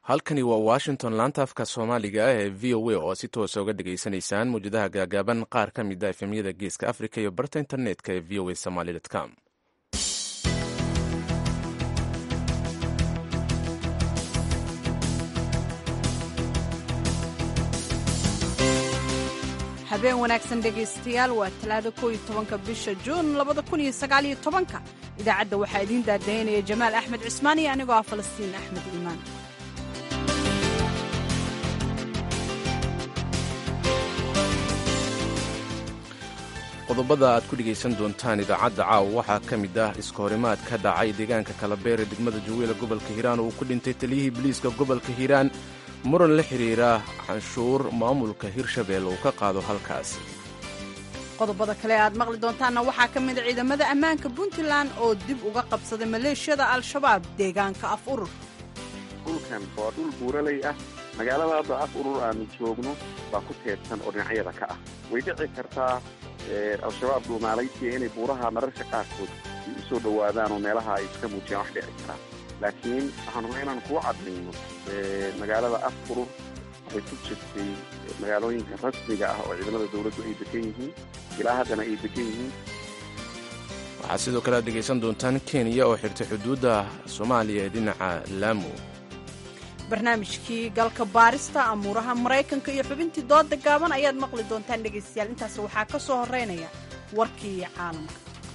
halkani waa washington laanta afka soomaaliga ah ee v o a oo si toosa uga dhageysanaysaan mawjadaha gaagaaban qaar ka mid a efemyada geeska africa iyo barta internetka ee v o a somaly com habeen wanaagsan dhegaystayaal waa talaada kooiyo tobanka bisha juun labada kun iyo sagaaliyo tobanka idaacadda waxaa idiin daadaynaya jamaal axmed cismaan iyo anigoo ah falastiin axmed iimaan qodobada aad ku dhegaysan doontaan idaacadda caawa waxaa ka mid ah iska horimaad ka dhacay deegaanka kalabeere degmada jawiila gobolka hiiraan oo uu ku dhintay taliyihii biliiska gobolka hiiraan muran la xidhiira canshuur maamulka hirshabelle uu ka qaado halkaas qodobada kale aad maqli doontaanna waxaa ka mida ciidamada ammaanka puntland oo dib uga qabsaday maleeshiyada al-shabaab deegaanka af urur dhulkan waa dhul buuraley ah magaalada hadda af urur aanu joogno baa ku teedsan oo dhinacyada ka ah way dhici kartaa al-shabaab dhuumaalaysiya inay buuraha mararka qaarkood ay u soo dhowaadaan oo meelaha ay iska muujiyaan wax dhici karaan laakiin waxaan rabaa inaan kuu cadayno magaalada af urur waxay ku jirtay magaalooyinka rasmiga ah oo ciidamada dowladdu ay degan yihiin ilaa haddana ay degan yihiin waxaad sidoo kale aad dhegaysan doontaan kenya oo xirtay xuduudda soomaaliya ee dhinaca laamu barnaamijkii galka baarista amuuraha maraykanka iyo xubintii dooda gaaban ayaad maqli doontaan dhegaystayaal intaas waxaa ka soo horeynaya warkii caalamka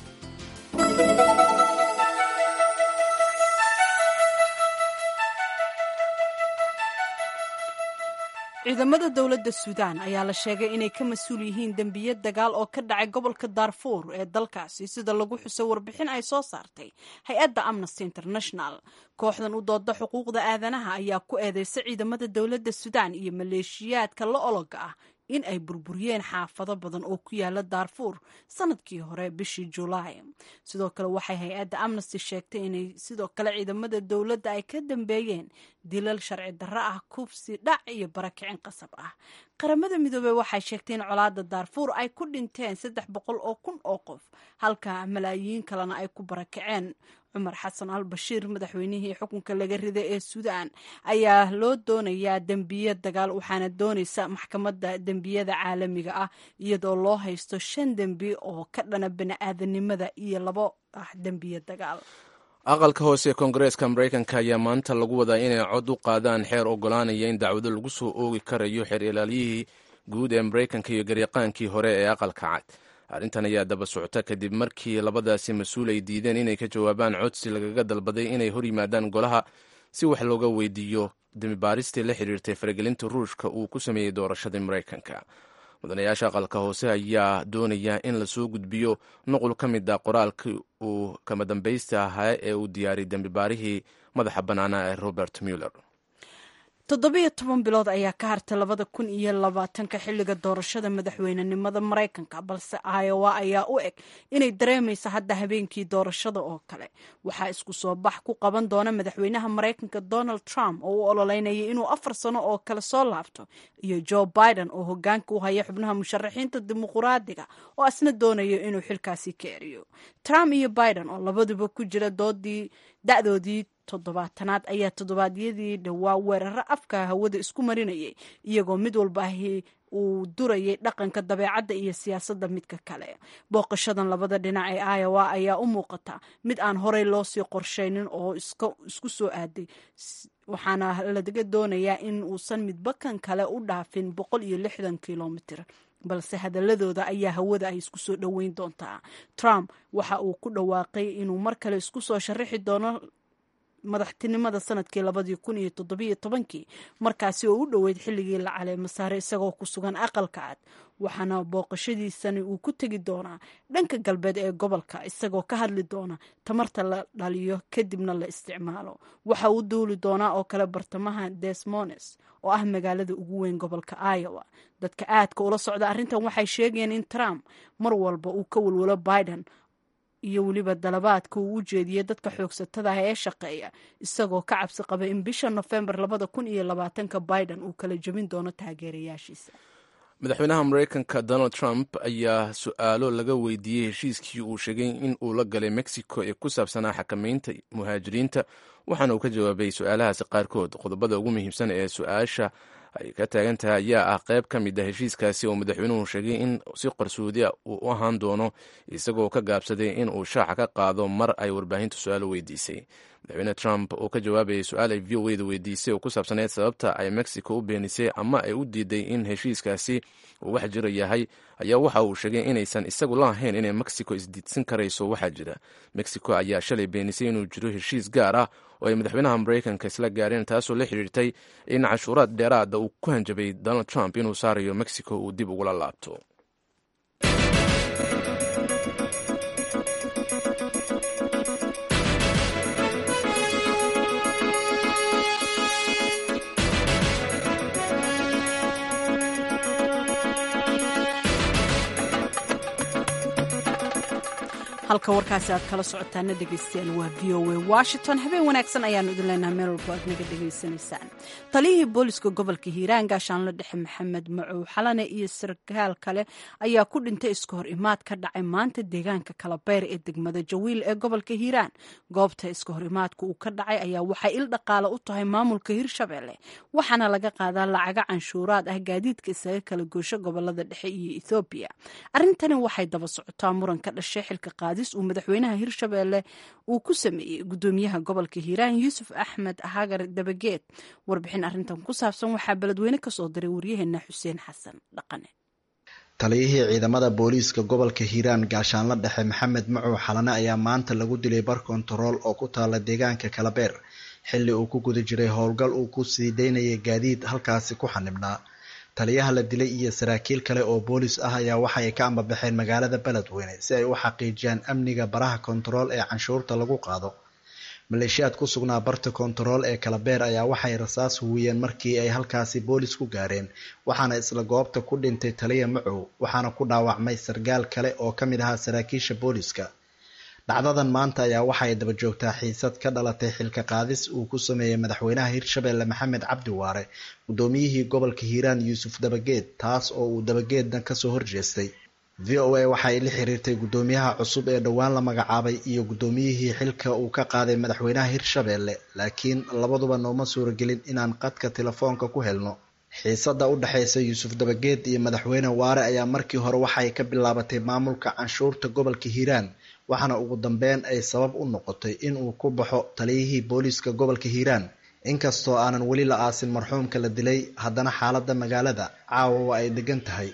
ciidamada dowladda suudaan ayaa la sheegay inay ka mas-uul yihiin dembiyo dagaal oo ka dhacay gobolka daarfuur ee dalkaasi sida lagu xusay warbixin ay soo saartay hay-adda amnesty international kooxdan u dooda xuquuqda aadanaha ayaa ku eedeysay ciidamada dowladda suudaan iyo maleeshiyaadka la ologa ah in ay burburiyeen xaafado badan oo ku yaala daarfuur sanadkii hore bishii julaay sidoo kale waxay hay-adda amnesty sheegtay inay sidoo kale ciidamada dowladda ay ka dambeeyeen dilal sharci darro ah kufsi dhac iyo barakicin qasab ah qaramada midoobey waxay sheegtay in colaada daarfuur ay ku dhinteen saddex boqol oo kun oo qof halka malaayiin kalena ay ku barakaceen cumar xasan al bashiir madaxweynihii xukunka laga riday ee suudaan ayaa loo doonayaa dembiye dagaal waxaana doonaysa maxkamadda dembiyada caalamiga ah iyadoo loo haysto shan dembi oo ka dhana bani-aadanimada iyo labo ah dembiye dagaal aqalka hoose ee koongareeska maraykanka ayaa maanta lagu wadaa inay cod u qaadaan xeer ogolaanaya in dacwado lagu soo oogi karayo xeer ilaaliyihii guud ee maraykanka iyo garyaqaankii hore ee aqalka cad arrintan ayaa daba socota kadib markii labadaasi mas-uul ay diideen inay ka jawaabaan codsi lagaga dalbaday inay hor yimaadaan golaha si wax looga weydiiyo dembibaaristii la xiriirtay faragelinta ruushka uu ku sameeyey doorashadii maraykanka mudanayaasha aqalka hoose ayaa doonaya in lasoo gudbiyo nuqul ka mid a qoraalkii uu kama dambaysta ahaa ee uu diyaariyay dembibaarihii madaxa bannaanaa ee robert muller toddobiyo toban bilood ayaa ka hartay labada kun iyo labaatanka xilliga doorashada madaxweynenimada maraykanka balse iowa ayaa u eg inay dareemayso hadda habeenkii doorashada oo kale waxaa isku soo bax ku qaban doona madaxweynaha maraykanka donald trump oo u ololeynayay inuu afar sano oo kale soo laabto iyo joe biden oo hogaanka u haya xubnaha musharaxiinta dimuquraadiga oo asna doonayo inuu xilkaasi ka eriyo trump iyo biden oo labaduba ku jira doodii da-doodii toddobaatanaad ayaa toddobaadyadii dhowaa weeraro afka hawada isku marinayay iyagoo mid walba ahi uu durayay dhaqanka dabeecadda iyo siyaasadda midka kale booqashadan labada dhinac ee iowa ayaa u muuqata mid aan horey loo sii qorshaynin oo isku soo aaday waxaana laga doonayaa in uusan midba kan kale u dhaafin boqol iyo lixdan kilomitr balse hadaladooda ayaa hawada ay isku soo dhoweyn doontaa trump waxa uu ku dhawaaqay inuu mar kale isku soo sharaxi doono madaxtinimada sanadkii labadii kun iyo toddobiyo tobankii markaasi oo u dhoweyd xilligii la caleemo saare isagoo ku sugan aqalka cad waxaana booqashadiisani uu ku tegi doonaa dhanka galbeed ee gobolka isagoo ka hadli doona tamarta la dhaliyo kadibna la isticmaalo waxa uu duuli doonaa oo kale bartamaha desmones oo ah magaalada ugu weyn gobolka iowa dadka aadka ula socda arrintan waxay sheegayeen in trump mar walba uu ka walwalo biden iyo weliba dalabaadka uu u jeediyey dadka xoogsatada ah ee shaqeeya isagoo ka cabsi qaba in bisha nofembar labada kun iyo labaatanka biden uu kala jebin doono taageerayaashiisa madaxweynaha maraykanka donald trump ayaa su-aalo laga weydiiyey heshiiskii uu sheegay in uu la galay mexico ee ku saabsanaa xakamaynta muhaajiriinta waxaana uu ka jawaabay su-aalahaasi qaarkood qodobada ugu muhiimsan ee su-aasha ay ka taagan tahay ayaa ah qayb ka mid a heshiiskaasi oo madaxweynuhu sheegay in si qarsoodiya uu u ahaan doono isagoo ka gaabsaday in uu shaaca ka qaado mar ay warbaahintu su-aalo weydiisay madaxweyne trump oo ka jawaabayay su-aal ay v o eda weydiisay oo ku saabsaneyd sababta ay mexico u beenisay ama ay u diiday in heshiiskaasi uu wax jira yahay ayaa waxa uu sheegay inaysan isagu la ahayn inay mexico isdiidsan karayso waxaa jira mexico ayaa shalay beenisay inuu jiro heshiis gaar ah oo ay madaxweynaha maraykanka isla gaareen taasoo la xidhiirtay in cashuuraad dheeraada uu ku hanjabay donald trump inuu saarayo mexico uu dib ugula laabto halka warkaasi aad kala socotaana dhegaystayaal waa v o a washington habeen wanaagsan ayaanu idin leenahay meel walbo aad naga dhegaysanaysaan taliyihii booliska gobolka hiiraan gaashaanlo dhexe maxamed macow xalane iyo sarkaal kale ayaa ku dhintay iska hor imaad ka dhacay maanta deegaanka kalabeer ee degmada jawiil ee gobolka hiiraan goobta iska hor imaadka uu ka dhacay ayaa waxay il dhaqaale u tahay maamulka hirshabelle waxaana laga qaadaa lacaga canshuuraad ah gaadiidka isaga kala goosho gobolada dhexe iyo ethoobiya arrintani waxay daba socotaa muran ka dhashay xilka uu madaxweynaha hirshabelle uu ku sameeyey gudoomiyaha gobolka hiiraan yuusuf axmed hagar dabageed warbixin arintan ku saabsan waxaa beledweyne kasoo diray waryaheena xuseen xasan dhaqane taliyihii ciidamada booliiska gobolka hiiraan gaashaanla dhexe maxamed macow xalane ayaa maanta lagu dilay bar kontarool oo ku taala deegaanka kalabeer xilli uu ku guda jiray howlgal uu ku sii daynayay gaadiid halkaasi ku xanibnaa taliyaha la dilay iyo saraakiil kale oo boolis ah ayaa waxa ay ka ambabaxeen magaalada beledweyne si ay u xaqiijiyaan amniga baraha kontarool ee canshuurta lagu qaado maleeshiyaad ku sugnaa barta kontarool ee kalabeer ayaa waxay rasaas huwiyeen markii ay halkaasi boolis ku gaareen waxaana isla goobta ku dhintay taliya macow waxaana ku dhaawacmay sargaal kale oo ka mid ahaa saraakiisha booliska dhacdadan maanta ayaa waxay daba joogtaa xiisad ka dhalatay xilka qaadis uu ku sameeyey madaxweynaha hirshabelle maxamed cabdi waare guddoomiyihii gobolka hiiraan yuusuf dabageed taas oo uu dabageedna kasoo horjeestay v o a waxay la xiriirtay guddoomiyaha cusub ee dhowaan la magacaabay iyo guddoomiyihii xilka uu ka qaaday madaxweynaha hirshabelle laakiin labaduba nooma suuragelin inaan qadka telefoonka ku helno xiisada u dhexeysa yuusuf dabageed iyo madaxweyne waare ayaa markii hore waxay ka bilaabatay maamulka canshuurta gobolka hiiraan waxaana ugu dambeyn ay sabab u noqotay in uu ku baxo taliyihii booliiska gobolka hiiraan inkastoo aanan weli la aasin marxuumka la dilay haddana xaaladda magaalada caawa waa ay degan tahay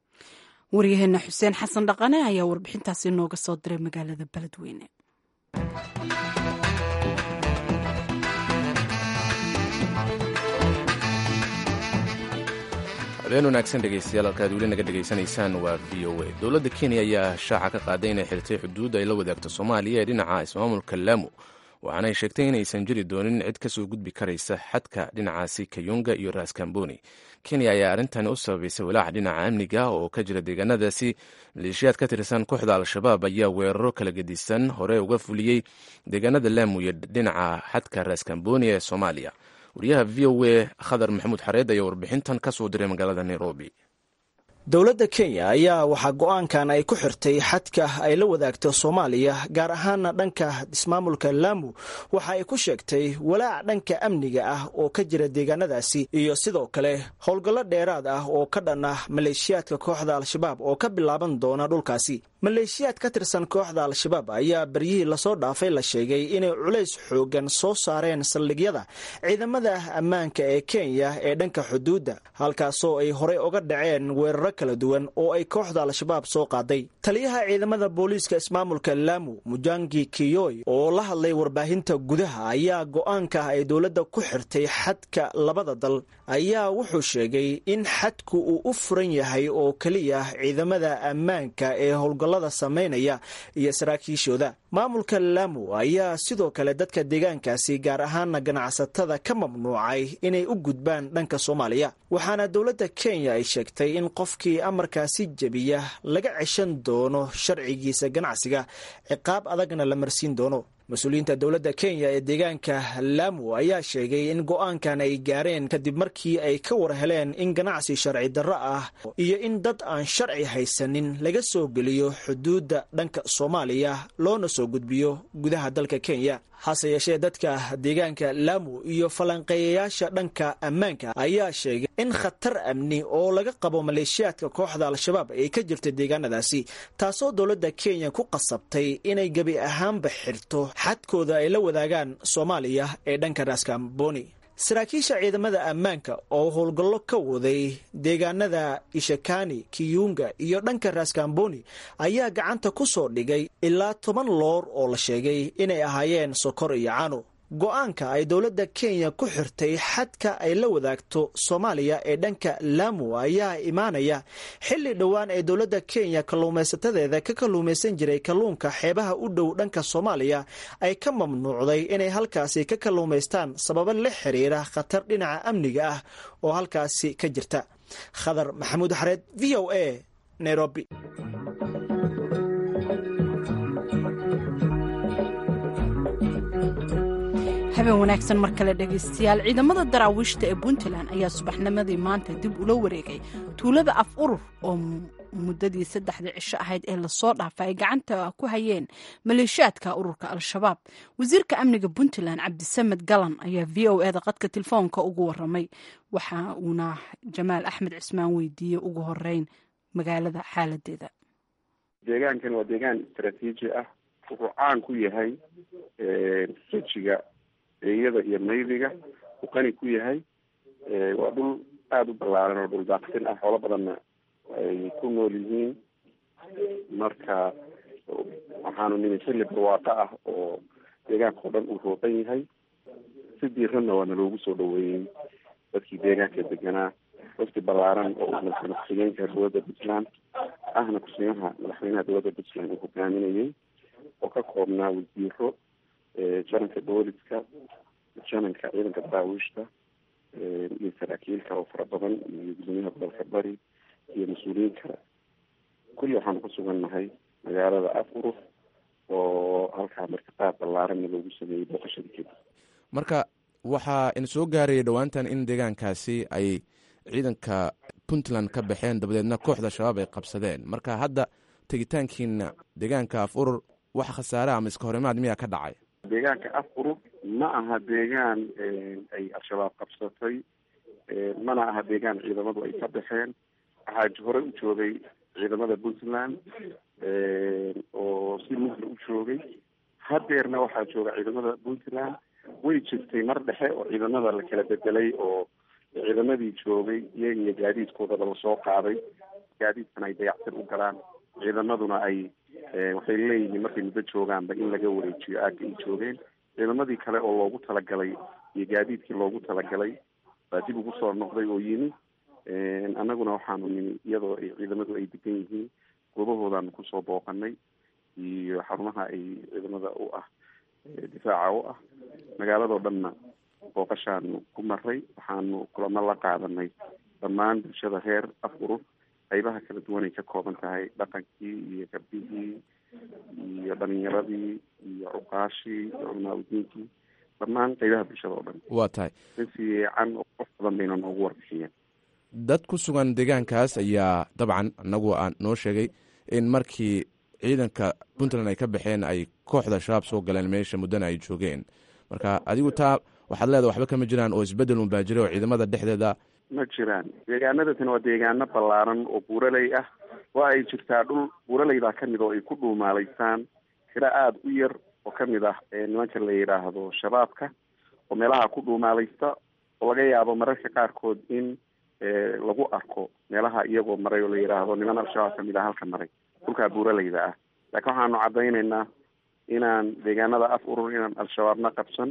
waryaheena xuseen xasan dhaqane ayaa warbixintaasi nooga soo diray magaalada beledweyne habeen wanaagsan dhegeystayaal halkaad weli naga dhegaysanaysaan waa v o a dowladda kenya ayaa shaaca ka qaaday inay xirtay xuduud ay la wadaagto soomaaliya ee dhinaca ismaamulka laamu waxaanay sheegtay inaysan jiri doonin cid kasoo gudbi karaysa xadka dhinacaasi kayunga iyo raskamboni kenya ayaa arrintani u sababaysay walaaca dhinaca amniga oo ka jira deegaanadaasi maleeshiyaad ka tirsan kooxda al-shabaab ayaa weeraro kala gedisan hore uga fuliyey deegaanada laamu iyo dhinaca xadka raskamboni ee soomaaliya wariyaha v o a khadar maxamuud xareed ayaa warbixintan ka soo diray magaalada nairobi dowladda kenya ayaa waxaa go-aankan ay ku xirtay xadka ay la wadaagto soomaaliya gaar ahaana dhanka ismaamulka laamu waxa ay ku sheegtay walaac dhanka amniga ah oo ka jira deegaanadaasi iyo sidoo kale howlgallo dheeraad ah oo ka dhan ah maleeshiyaadka kooxda al-shabaab oo ka bilaaban doona dhulkaasi maleeshiyaad ka tirsan kooxda al-shabaab ayaa baryihii lasoo dhaafay la sheegay inay culays xoogan soo saareen saldhigyada ciidamada ammaanka ee kenya ee dhanka xuduudda halkaasoo ay horey uga dhaceen weeraro kala duwan oo ay kooxda al-shabaab soo qaaday taliyaha ciidamada booliiska ismaamulka laamu mujangi kiyoy oo la hadlay warbaahinta gudaha ayaa go-aanka ay dowladda ku xirtay xadka labada dal ayaa wuxuu sheegay in xadku uu u furan yahay oo keliya ciidamada ammaanka ee howlgallada samaynaya iyo saraakiishooda maamulka laamu ayaa sidoo kale dadka deegaankaasi gaar ahaana ganacsatada ka mamnuucay inay u gudbaan dhanka soomaaliya waxaana dowladda kenya ay sheegtay in qofkii amarkaasi jebiya laga ceshan doono sharcigiisa ganacsiga ciqaab adagna la marsiin doono mas-uuliyiinta dowladda kenya ee deegaanka laamu ayaa sheegay in go-aankan ay gaareen kadib markii ay ka war heleen in ganacsi sharci darro ah iyo in dad aan sharci haysanin laga soo geliyo xuduudda dhanka soomaaliya loona soo gudbiyo gudaha dalka kenya hase yeeshee dadka deegaanka laamu iyo falanqeeyayaasha dhanka ammaanka ayaa sheegay in khatar amni oo laga qabo maleeshiyaadka kooxda al-shabaab ay ka jirta deegaanadaasi taasoo dowladda kenya ku qasabtay inay gebi ahaanba xirto xadkooda ay la wadaagaan soomaaliya ee dhanka raaskamboni saraakiisha ciidamada ammaanka oo howlgallo ka waday deegaanada ishakani kiyunga iyo dhanka raaskamboni ayaa gacanta ku soo dhigay ilaa toban loor oo la sheegay inay ahaayeen sokor iyo cano go-aanka ay dowladda kenya ku xirtay xadka ay la wadaagto soomaaliya ee dhanka laamu ayaa imaanaya xilli dhowaan ee dowladda kenya kalluumaysatadeeda ka kalluumaysan jiray kalluunka xeebaha u dhow dhanka soomaaliya ay ka mamnuucday inay halkaasi ka kalluumaystaan sababo la xiriira khatar dhinaca amniga ah oo halkaasi ka jirta khadar maxamuud xareed v o a nairobi habeen wanaagsan mar kale dhegaystayaal ciidamada daraawiishta ee puntland ayaa subaxnimadii maanta dib ula wareegay tuulada af urur oo muddadii saddexdii cisho ahayd ee lasoo dhaafa ay gacanta ku hayeen maleeshiyaadka ururka al-shabaab wasiirka amniga puntland cabdisamed galan ayaa v o eda qadka telefoonka ugu waramay waxa uuna jamaal axmed cismaan weydiiyey ugu horeyn magaalada xaaladeeda deegaankan waa deegaan istraatiiji ah wuxuu caan ku yahay sojiga eeyada iyo maydiga uu qani ku yahay waa dhul aada u ballaaran oo dhul daaqsin ah xoolo badanna ay ku nool yihiin marka waxaanu nimi xilli barwaaqo ah oo deegaanka oo dhan uu rooqan yahay si diiranna waana loogu soo dhaweeyey dadkii deegaanka deganaa wafdi ballaaran oo madaxweyne ku-xigeenka dowladda puntland ahna ku-xigeenaha madaxweynaha dowladda puntland uu hogaaminayay oo ka koobnaa wasiiro jananka booliska jananka ciidanka daraawiishta iyo saraakiil kale oo fara badan iyo gudoomiyaha gobolka bari iyo mas-uuliyiin kale kulli waxaanu ku sugan nahay magaalada af urur oo halkaa martiqaad ballaaranna loogu sameeyey booqashadii kadib marka waxaa in soo gaarayay dhowaantan in deegaankaasi ay ciidanka puntland ka baxeen dabadeedna kooxda shabaab ay qabsadeen marka hadda tegitaankiina deegaanka af urur wax khasaare ama iska horimaad miyaa ka dhacay deegaanka af urur ma aha deegaan ay al-shabaab qabsatay mana aha deegaan ciidamadu ay ka baxeen waxaa hore u joogay ciidamada puntland oo si mugla u joogay hadeerna waxaa jooga ciidamada puntland way jirtay mar dhexe oo ciidamada la kala bedelay oo ciidamadii joogay iyaga iyo gaadiidkoodaba lasoo qaaday gaadiidkana ay dayactir u galaan ciidamaduna ay waxay leeyihiin markay muddo joogaanba in laga wareejiyo aagga ay joogeen ciidamadii kale oo loogu talagalay iyo gaadiidkii loogu talagalay baa dib ugu soo noqday oo yimi annaguna waxaanu nimi iyadoo ay ciidamadu ay degan yihiin goobahoodaanu kusoo booqanay iyo xarumaha ay ciidamada u ah difaaca u ah magaaladoo dhanna booqashaanu ku maray waxaanu kulamo la qaadanay dhammaan bulshada reer af urur qaybaha kala duwan ay ka kooban tahay dhaqankii iyo gabdihii iyo dhalinyaradii iyo cuqaashii iyo culmaaudiinkii dhammaan qaybaha bulshada oo dhan waa tahay si fiican oo qof badan bayna noogu warbixiyeen dad ku sugan deegaankaas ayaa dabcan anagu aan noo sheegay in markii ciidanka puntland ay ka baxeen ay kooxda shabaab soo galeen meesha muddana ay joogeen marka adigu taa waxaad leedahay waxba kama jiraan oo isbedel unbaa jira oo ciidamada dhexdeeda ma jiraan deegaanadatan waa deegaano ballaaran oo buuraley ah waa ay jirtaa dhul buuraleydaa kamid oo ay ku dhuumaalaysaan tiro aada u yar oo kamid ah nimanka la yidhaahdo shabaabka oo meelaha ku dhuumaalaysta oo laga yaabo mararka qaarkood in lagu arko meelaha iyagoo maray oo la yidhaahdo niman al-shabaab kamid ah halka maray dhulkaa buuraleyda ah laakiin waxaanu caddaynaynaa inaan deegaanada af urur inaan al-shabaabna qabsan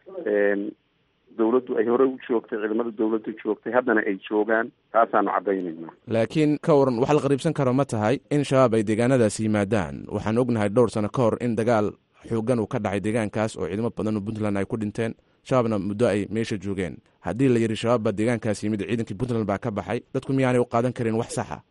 dawladdu ay hore u joogtay ciidamada dawladdu joogtay haddana ay joogaan taasaanu caddaynaynaa laakiin ka waran wax la qariibsan karo ma tahay in shabaab ay deegaanadaas yimaadaan waxaan ognahay dhowr sano ka hor in dagaal xoogan uu ka dhacay deegaankaas oo ciidamo badan oo puntland ay ku dhinteen shabaabna muddo ay meesha joogeen haddii la yidhi shabaab baa deegaankaas yimid ciidankii puntland baa ka baxay dadku miyaanay u qaadan karin wax saxa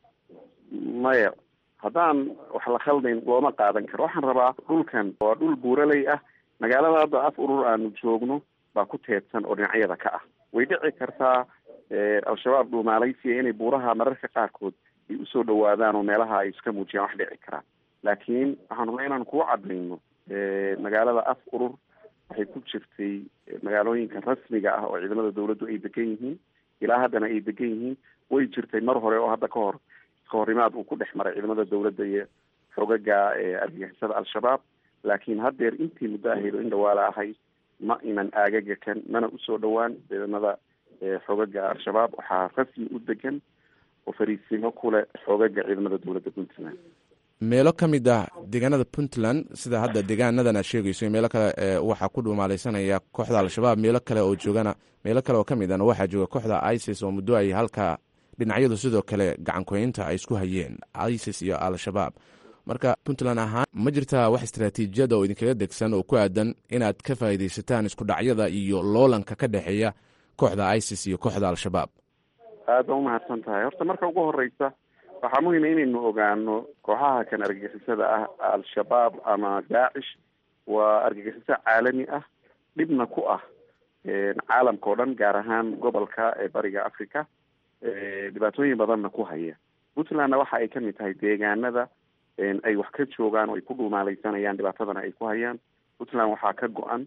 maya haddaan wax la khaldayn looma qaadan karo waxaan rabaa dhulkan waa dhul buuraley ah magaalada hadda af urur aanu joogno baa ku teedsan oo dhinacyada ka ah way dhici kartaa al-shabaab dhuumaalaysiya inay buuraha mararka qaarkood ay usoo dhawaadaan oo meelaha ay iska muujiyaan wax dhici karaan laakiin waxaan rabnaa inaan kuu cadayno magaalada af urur waxay ku jirtay magaalooyinka rasmiga ah oo ciidamada dawladdu ay degan yihiin ilaa haddana ay degan yihiin way jirtay mar hore oo hadda ka hor iskahorimaad uu ku dhex maray ciidamada dawladda iyo xogaga argagixisada al-shabaab laakiin haddeer intii muddo ahayd oo in dhawaala ahay ma inan aagaga kan mana usoo dhowaan ciidamada xogaga al-shabaab waxaa rasmi u degan oo fariisimo kule xogaga ciidamada dowladda puntland meelo ka mid ah deegaanada puntland sida hadda deegaanadan aad sheegayso meelo kale waxaa ku dhumaalaysanaya kooxda al-shabaab meelo kale oo joogana meelo kale oo ka mid ahna waxaa jooga kooxda isis oo muddo ay halka dhinacyadu sidoo kale gacankoynta ay isku hayeen isis iyo al-shabaab marka puntland ahaan ma jirtaa wax istraatiijiyada oo idinkaga degsan oo ku aadan inaad ka faa'iidaysataan isku dhacyada iyo loolanka ka dhexeeya kooxda isis iyo kooxda al-shabaab aad baa umahadsan tahay horta marka ugu horeysa waxaa muhiima inaynu ogaano kooxaha kan argagixisada ah al-shabaab ama daacish waa argagixiso caalami ah dhibna ku ah caalamka o dhan gaar ahaan gobolka ee bariga africa dhibaatooyin badanna ku haya puntlandna waxa ay kamid tahay deegaanada ay wax ka joogaan oo ay ku dhuumaalaysanayaan dhibaatadana ay ku hayaan puntland waxaa ka go-an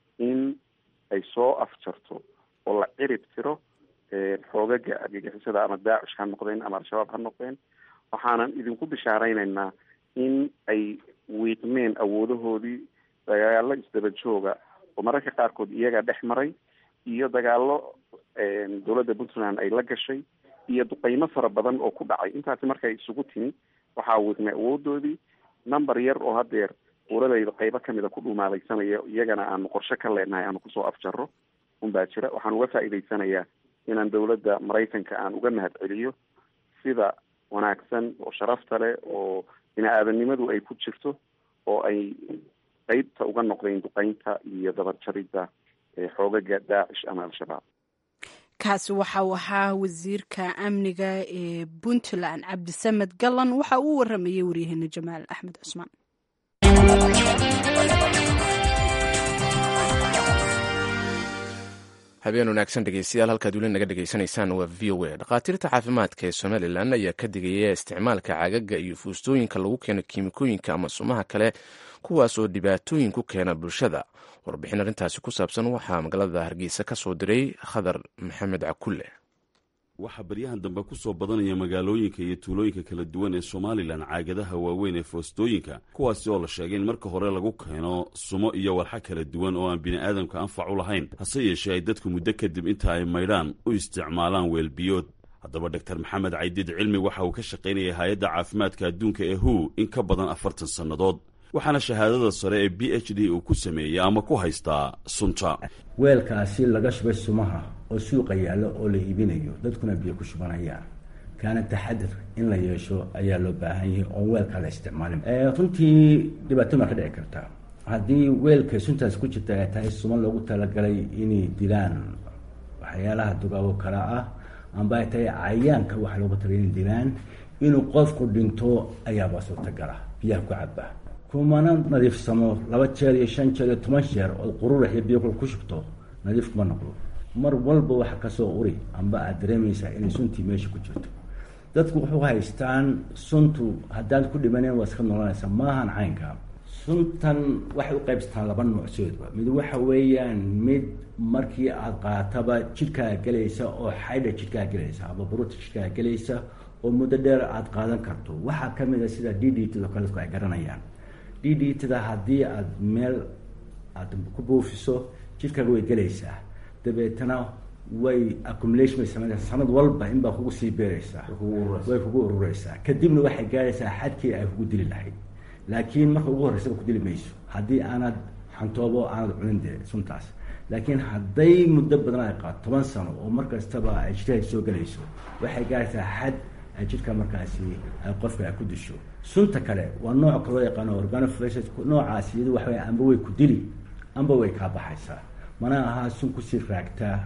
in ay soo afjarto oo la cirib tiro xoogaga argagixisada ama daacish ha noqdeen ama al-shabaab ha noqdeen waxaanan idinku bishaareynayna in ay wiiqmeen awoodahoodii dagaalo isdaba jooga oo mararka qaarkood iyaga dhex maray iyo dagaalo dowladda puntland ay la gashay iyo duqeymo fara badan oo ku dhacay intaasi markay isugu timi waxaa wiiqmay awoodoodii number yar oo haddeer uradayda qeybo kamida ku dhumaalaysanaya iyagana aanu qorshe ka leenahay aanu kusoo afjaro unbaa jira waxaan uga faa'iidaysanayaa inaan dowladda maraykanka aan uga mahad celiyo sida wanaagsan oo sharafta leh oo bini-aadanimadu ay ku jirto oo ay qeybta uga noqdeen duqeynta iyo dabarjaridda xoogaga daacish ama al-shabaab kaasi waxa uu ahaa wasiirka amniga ee puntland cabdisamed gallan waxa uu waramayay waryaheena jamaal axmed cusmaan habeen wanaagsan dhegeystayaal halkaad weli naga dhegeysanaysaan waa v o a dhakhaatiirta caafimaadka ee somalilan ayaa ka digaya isticmaalka cagaga iyo fuustooyinka lagu keeno kiimikooyinka ama sumaha kale kuwaas oo dhibaatooyin ku keena bulshada warbixin arrintaasi ku saabsan waxaa magaalada hargeysa ka soo diray khadar maxamed cakulle waxaa baryahan dambe ku soo badanaya magaalooyinka iyo tuulooyinka kala duwan ee somalilan caagadaha waaweyn ee foostooyinka kuwaasi oo la sheegay in marka hore lagu keeno sumo iyo walxa kala duwan oo aan bini'aadamka anfac u lahayn hase yeeshee ay dadku muddo kadib inta ay maydhaan u isticmaalaan weelbiyood haddaba doktor maxamed caydiid cilmi waxa uu ka shaqaynayay hay-adda caafimaadka adduunka ee hu in ka badan afartan sannadood waxaana shahaadada sare ee b h d uu ku sameeyey ama ku haystaa sunta weelkaasi laga shubay sumaha oo suuqa yaallo oo la iibinayo dadkuna biyo ku shubanayaan kaana taxadir in la yeesho ayaa loo baahan yahay oon weelkaa la isticmaalin runtii dhibaato maa ka dhici kartaa haddii weelka suntaas ku jirta ay tahay suma loogu talagalay inay dilaan waxyaalaha dugaago kala ah amba ay tahay cayaanka waxa loogu talagay inay dilaan inuu qofku dhinto ayaaba suurtagala biyaha ku caba kumana nadiifsamo laba jeer iyo shan jeer iyo toban jeer ood qururax iyo biyo kula ku shubto nadiif kuma noqdo mar walba waxa kasoo uri amba aad dareemaysaa inay suntii meesha ku jirto dadku wuxuu haystaan suntu haddaad ku dhimaneen waa iska noolanaysa maahan caynka suntan waxay u qaybsataan laba noocsoodba mid waxa weeyaan mid markii aad qaataba jidhkaa gelaysa oo xaydha jidhkaa gelaysa aba buruta jidhkaa gelaysa oo muddo dheer aad qaadan karto waxaa kamid a sida d d tdo kale dadku ay garanayaan d d tada haddii aada meel aad ku buufiso jidhkaaga way gelaysaa dabeetana way accumulation bay sameynaysaa sanad walba inbaa kugu sii beeraysaa way kugu urureysaa kadibna waxay gaaraysaa xadkii ay kugu dili lahayd laakiin marka ugu horreysaba ku dili mayso haddii aanad xantoobo aanad cunin dee suntaas laakiin hadday muddo badan ay qaato toban sano oo mar kastaba ay jidhkaha soo gelayso waxay gaaraysaa xad ay jidhka markaasi ay qofka ay ku disho sunta kale waa nooc kaloo yaqaano organofresh noocaas iyadu waxa amba way ku dili amba way kaa baxaysaa mana ahaa sun kusii raagtaa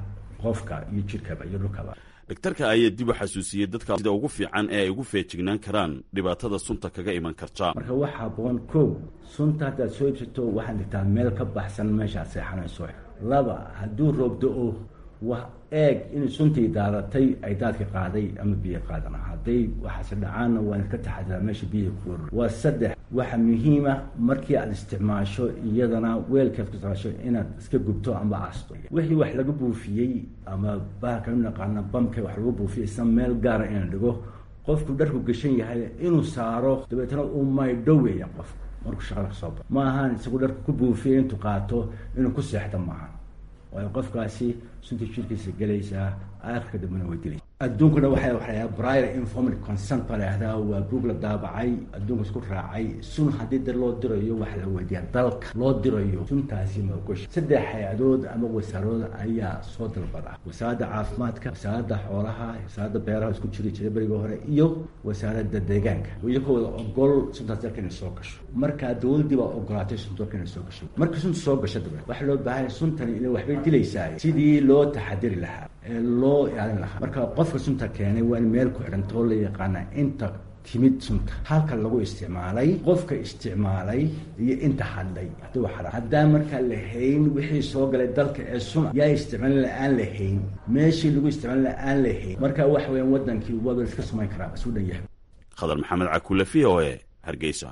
qofka iyo jirkaba iyo dhulkaba dhaktarka ayaa dib u xasuusiyey dadka sida ugu fiican ee ay ugu feejignaan karaan dhibaatada sunta kaga iman karta marka waxaa haboon kow sunta haddaad soo iibsato waxaad dhigtaa meel ka baxsan meeshaad seexanayso laba hadduu roob da-o wa eeg in suntii daadatay ay daadka qaaday ama biyo qaadana hadday waxaase dhacaanna waa iska taxadiraa meesha biyaha ku urur waa saddex waxa muhiima markii aad isticmaasho iyadana weelkaad ku isticmaasho inaad iska gubto amba aasto wixii wax laga buufiyey ama bahalka u naqaana bamka wax lagu buufiyey isna meel gaara inaan dhigo qofku dharku gashan yahay inuu saaro dabeetana uu maydho weeya qofku markuu shaqada kasoo bao ma ahaan isagu dharku ku buufiyey intuu qaato inuu ku seexda maaha waayo qofkaasi sunta jirkiisa gelaysaa aakhirka dambena way dilaysa adduunkuna waxay waxaa brier informed consent baa lahahdaa waa buug la daabacay adduunka isku raacay sun haddii da loo dirayo waxa la weydiiyaa dalka loo dirayo suntaasi maogosha saddex hay-adood ama wasaarood ayaa soo dalbada wasaaradda caafimaadka wasaaradda xoolaha wasaaradda beeraha isku jiri jiray beriga hore iyo wasaaradda deegaanka iyakooda ogol suntaas dalka inay soo gasho markaa dowladdii baa ogolaatay sunta dalka inay soo gasho markii sunta soo gasho dabe waxaa loo baahanya suntani ila waxbay dilaysaa sidii loo taxadiri lahaa ee loo ilaalin lahaa marka qofka sunta keenay waa in meel ku xidhantoo la yaqaana inta timid sunta halka lagu isticmaalay qofka isticmaalay iyo inta hadlay haduu xara haddaan markaa la hayn wixii soo galay dalka ee suna yaa isticmaalin la-aan la hayn meeshii lagu isticmaalin la-aan la hayn marka waxa weeyaan wadankii waaba iska samayn karaa isu dhan yahay khadar maxamed cakule v o e hargeysa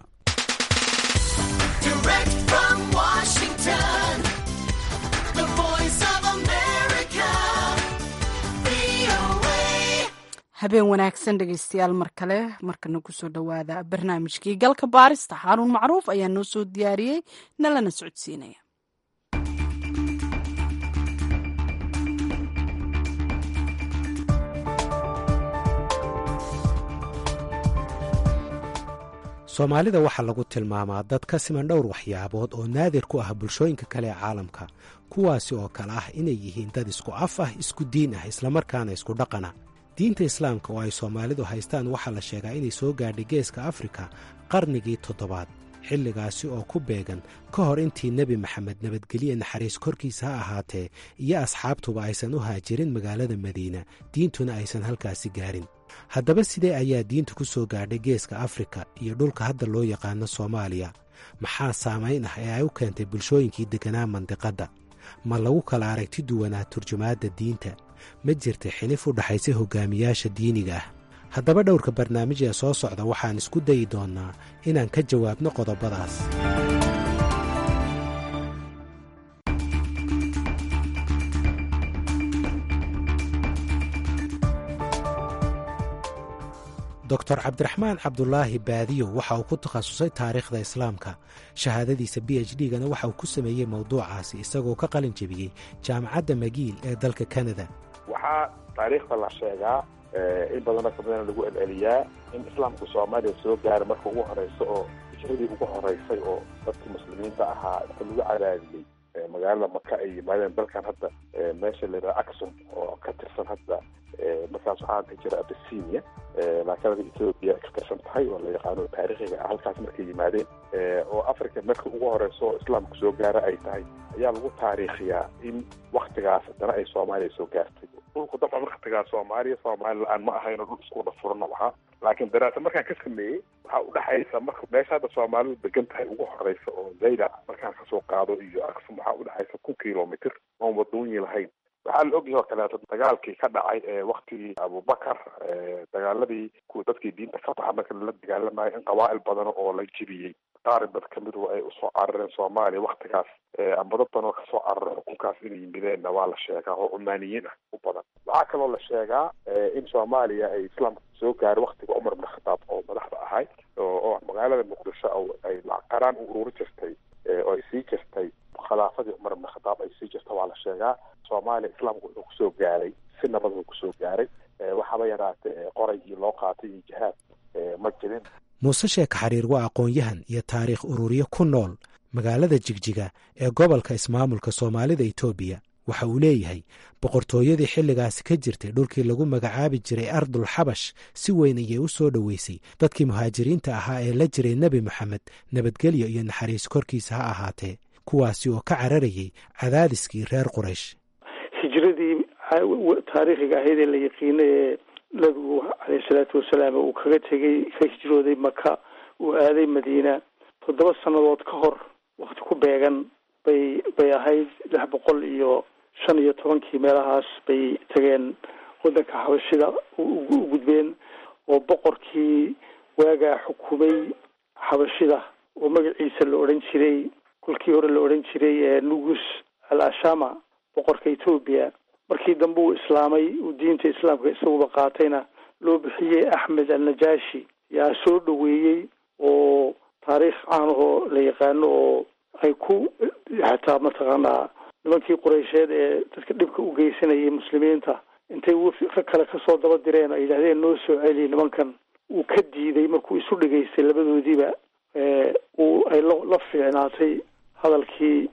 habeen wanaagsan dhegeystayaal mar kale markana kusoo dhowaada barnaamijkii galka baarista xaaruun macruuf ayaa noo soo diyaariyey nalana socodsiinaya soomaalida waxaa lagu tilmaamaa dad ka siman dhowr waxyaabood oo naadir ku ah bulshooyinka kale ee caalamka kuwaasi oo kale ah inay yihiin dad isku af ah isku diin ah islamarkaana isku dhaqana diinta islaamka oo ay soomaalidu haystaan waxaa la sheegaa inay soo gaadhay geeska afrika qarnigii toddobaad xilligaasi oo ku beegan ka hor intii nebi maxamed nabadgelye naxariis korkiisa ha ahaatee iyo asxaabtuba aysan u haajirin magaalada madiina diintuna aysan halkaasi gaarin haddaba sidee ayaa diintu ku soo gaadhay geeska afrika iyo dhulka hadda loo yaqaano soomaaliya maxaa saamayn ah ee ay u keentay bulshooyinkii degganaa mandiqadda ma lagu kala aragti duwanaa turjumaadda diinta ma jirta xilif u dhaxaysa hogaamiyaasha diiniga ah haddaba dhowrka barnaamij ee soo socda waxaan isku dayi doonnaa inaan ka jawaabno qodobadaas doctor cabdiraxmaan cabdulaahi baadiyo waxa uu ku takhasusay taariikhda islaamka shahaadadiisa b h d gana waxa uu ku sameeyey mowduucaasi isagoo ka qalin jebiyey jaamacadda magiil ee dalka kanada waxaa taariikhda la sheegaa in badanoo kamidana lagu celceliyaa in islaamku soomaaliya soo gaara marka ugu horeysa oo hijradii ugu horeysay oo dadkii muslimiinta ahaa inta lagu cadaadiyey magaalada maka ay yimaadeen dalkan hadda meesha la yidhaha axon oo ka tirsan hadda markaas waxaa ka jira abisinia laakiin ethoobia ka tirsan tahay oo la yaqaano taariikhiga ah halkaas markay yimaadeen oo africa marka ugu horeyso oo islaamku soo gaara ay tahay ayaa lagu taariikhiyaa in waktigaas haddana ay soomaaliya soo gaartay dhulku dabcan waktigaas soomaaliya soomaali la-aan ma ahayno dhul isku wada furno ahaa laakiin daraasa markaan ka sameeyey waxaa udhexaysa marka meesha hadda soomaalidu degan tahay ugu horeysa oo zayda markaan kasoo qaado iyo aksum waxaa udhexaysa kun kilomitr oon wadooyin lahayn waxaa la ogyahay oo kaleeto dagaalkii ka dhacay ee waktigii abubakar dagaaladii kuwa dadkii diinta ka baxa marka lala dagaalamayo in qabaa'il badan oo la jibiyey qaari dad kamidu ay usoo carareen soomaaliya waktigaas amba dad badan oo kasoo cararay xukunkaas inay yimideenna waa la sheegaa oo cumaaniyiin ah u badan waxaa kaloo la sheegaa in soomaaliya ay islaamka soo gaaray waktiga cumar bin khataab oo madaxda ahay oo magaalada muqdisho ay qaraan u ururi jirtay oo ay sii jirtay khilaafadii cumar bin khataab ay sii jirta waa la sheegaa soomaaliya islaamku wuxuu kusoo gaaray si nabad uu kusoo gaaray waxaaba yaraatee qoraygii loo qaatay iyo jihaad ma jirin muuse sheeka xariir waa aqoon-yahan iyo taariikh ururiye ku nool magaalada jigjiga ee gobolka ismaamulka soomaalida etoobiya waxa uu leeyahay boqortooyadii xilligaasi ka jirtay dhulkii lagu magacaabi jiray ardul xabash si weyn ayay u soo dhoweysay dadkii muhaajiriinta ahaa ee la jiray nebi moxamed nabadgelyo iyo naxariis korkiisa ha ahaatee kuwaasi oo ka cararayay cadaadiskii reer quraysh hijradii taariikhiga ahayd ee la yaqiinay ee nabigu caleyhi salaatu wasalaam uu kaga tegay ka hijrooday maka uu aaday madiina toddoba sannadood ka hor wakti ku beegan bay bay ahayd lix boqol iyo shan iyo tobankii meelahaas bay tageen waddanka xabashida u gudbeen oo boqorkii waagaa xukumay xabashida oo magaciisa la odhan jiray kolkii hore la odhan jiray nugus al ashama boqorka etoobiya markii dambe uu islaamay uu diinta islaamka isaguba qaatayna loo bixiyey axmed al najashi yaa soo dhoweeyey oo taariikh caanahoo la yaqaano oo ay ku xataa mataqaanaa nimankii qureysheed ee dadka dhibka u geysanayay muslimiinta intay rag kale kasoo daba direen ay yidhahdeen noo soo celiy nimankan uu ka diiday markuu isu dhegaystay labadoodiiba uu ay la fiicnaatay hadalkii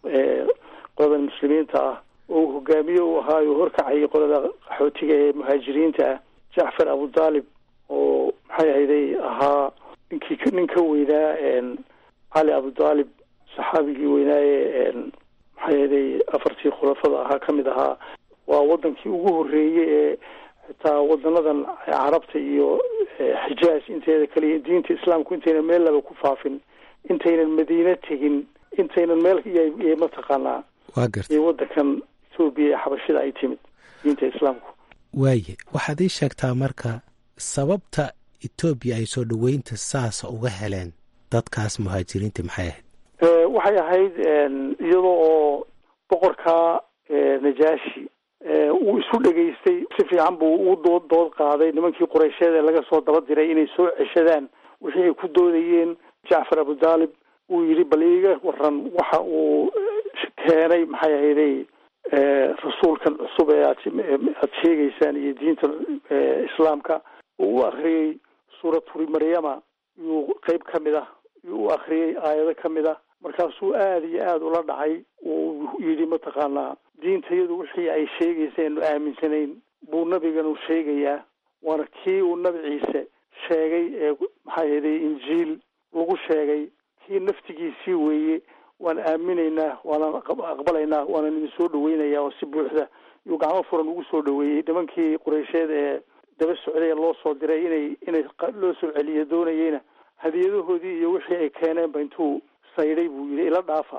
qolada muslimiinta ah oo uu hogaamiye u ahaayo horkacayay qolada qaxootiga ee muhaajiriinta ah jacfar abudaalib oo maxay ahayday ahaa ninkii nin ka weynaa cali abudaalib saxaabigii weynaaye maxay ahayday afartii khulafada ahaa ka mid ahaa waa wadankii ugu horreeyey ee xitaa wadanadan carabta iyo xijaaj inteeda kale iyo diinta islaamku intaynan meel laba ku faafin intaynan madiine tegin intaynan meel iyo mataqaanaa waa garta iyo wadankan etoobiya ee xabashida ay timid diinta islaamku waaye waxaad ii sheegtaa marka sababta etoobiya ay soo dhoweynta saasa uga heleen dadkaas muhaajiriinta maxay ahayd waxay ahayd iyadoo oo boqorka najaashi uu isu dhegaystay si fiican buu u dood dood qaaday nimankii qureysheed ee laga soo daba diray inay soo ceshadaan wixii ay ku doodayeen jacfar abudaalib uu yidhi bal iiga waran waxa uu keenay maxay ahayday rasuulkan cusub ee aad aad sheegaysaan iyo diinta islaamka uu u akriyey suuraturi maryama yuu qeyb ka mid ah yuu u akriyey aayado ka mid ah markaasuu aada iyo aada ula dhacay uu yidhi mataqaanaa diintayadu wixii ay sheegayseen aaminsanayn buu nabiganu sheegayaa waana kii uu nabi ciise sheegay ee maxay ahayday injiil lagu sheegay kii naftigiisii weeye waan aaminaynaa waana aqbalaynaa waanan idin soo dhaweynayaa oo si buuxda yuu gacmo furan ugu soo dhaweeyey nimankii qureysheed ee daba socday ee loo soo diray inay inay loo soo celiyo doonayeyna hadiyadahoodii iyo wixii ay keeneenba intuu saydhay buu yidhi ila dhaafa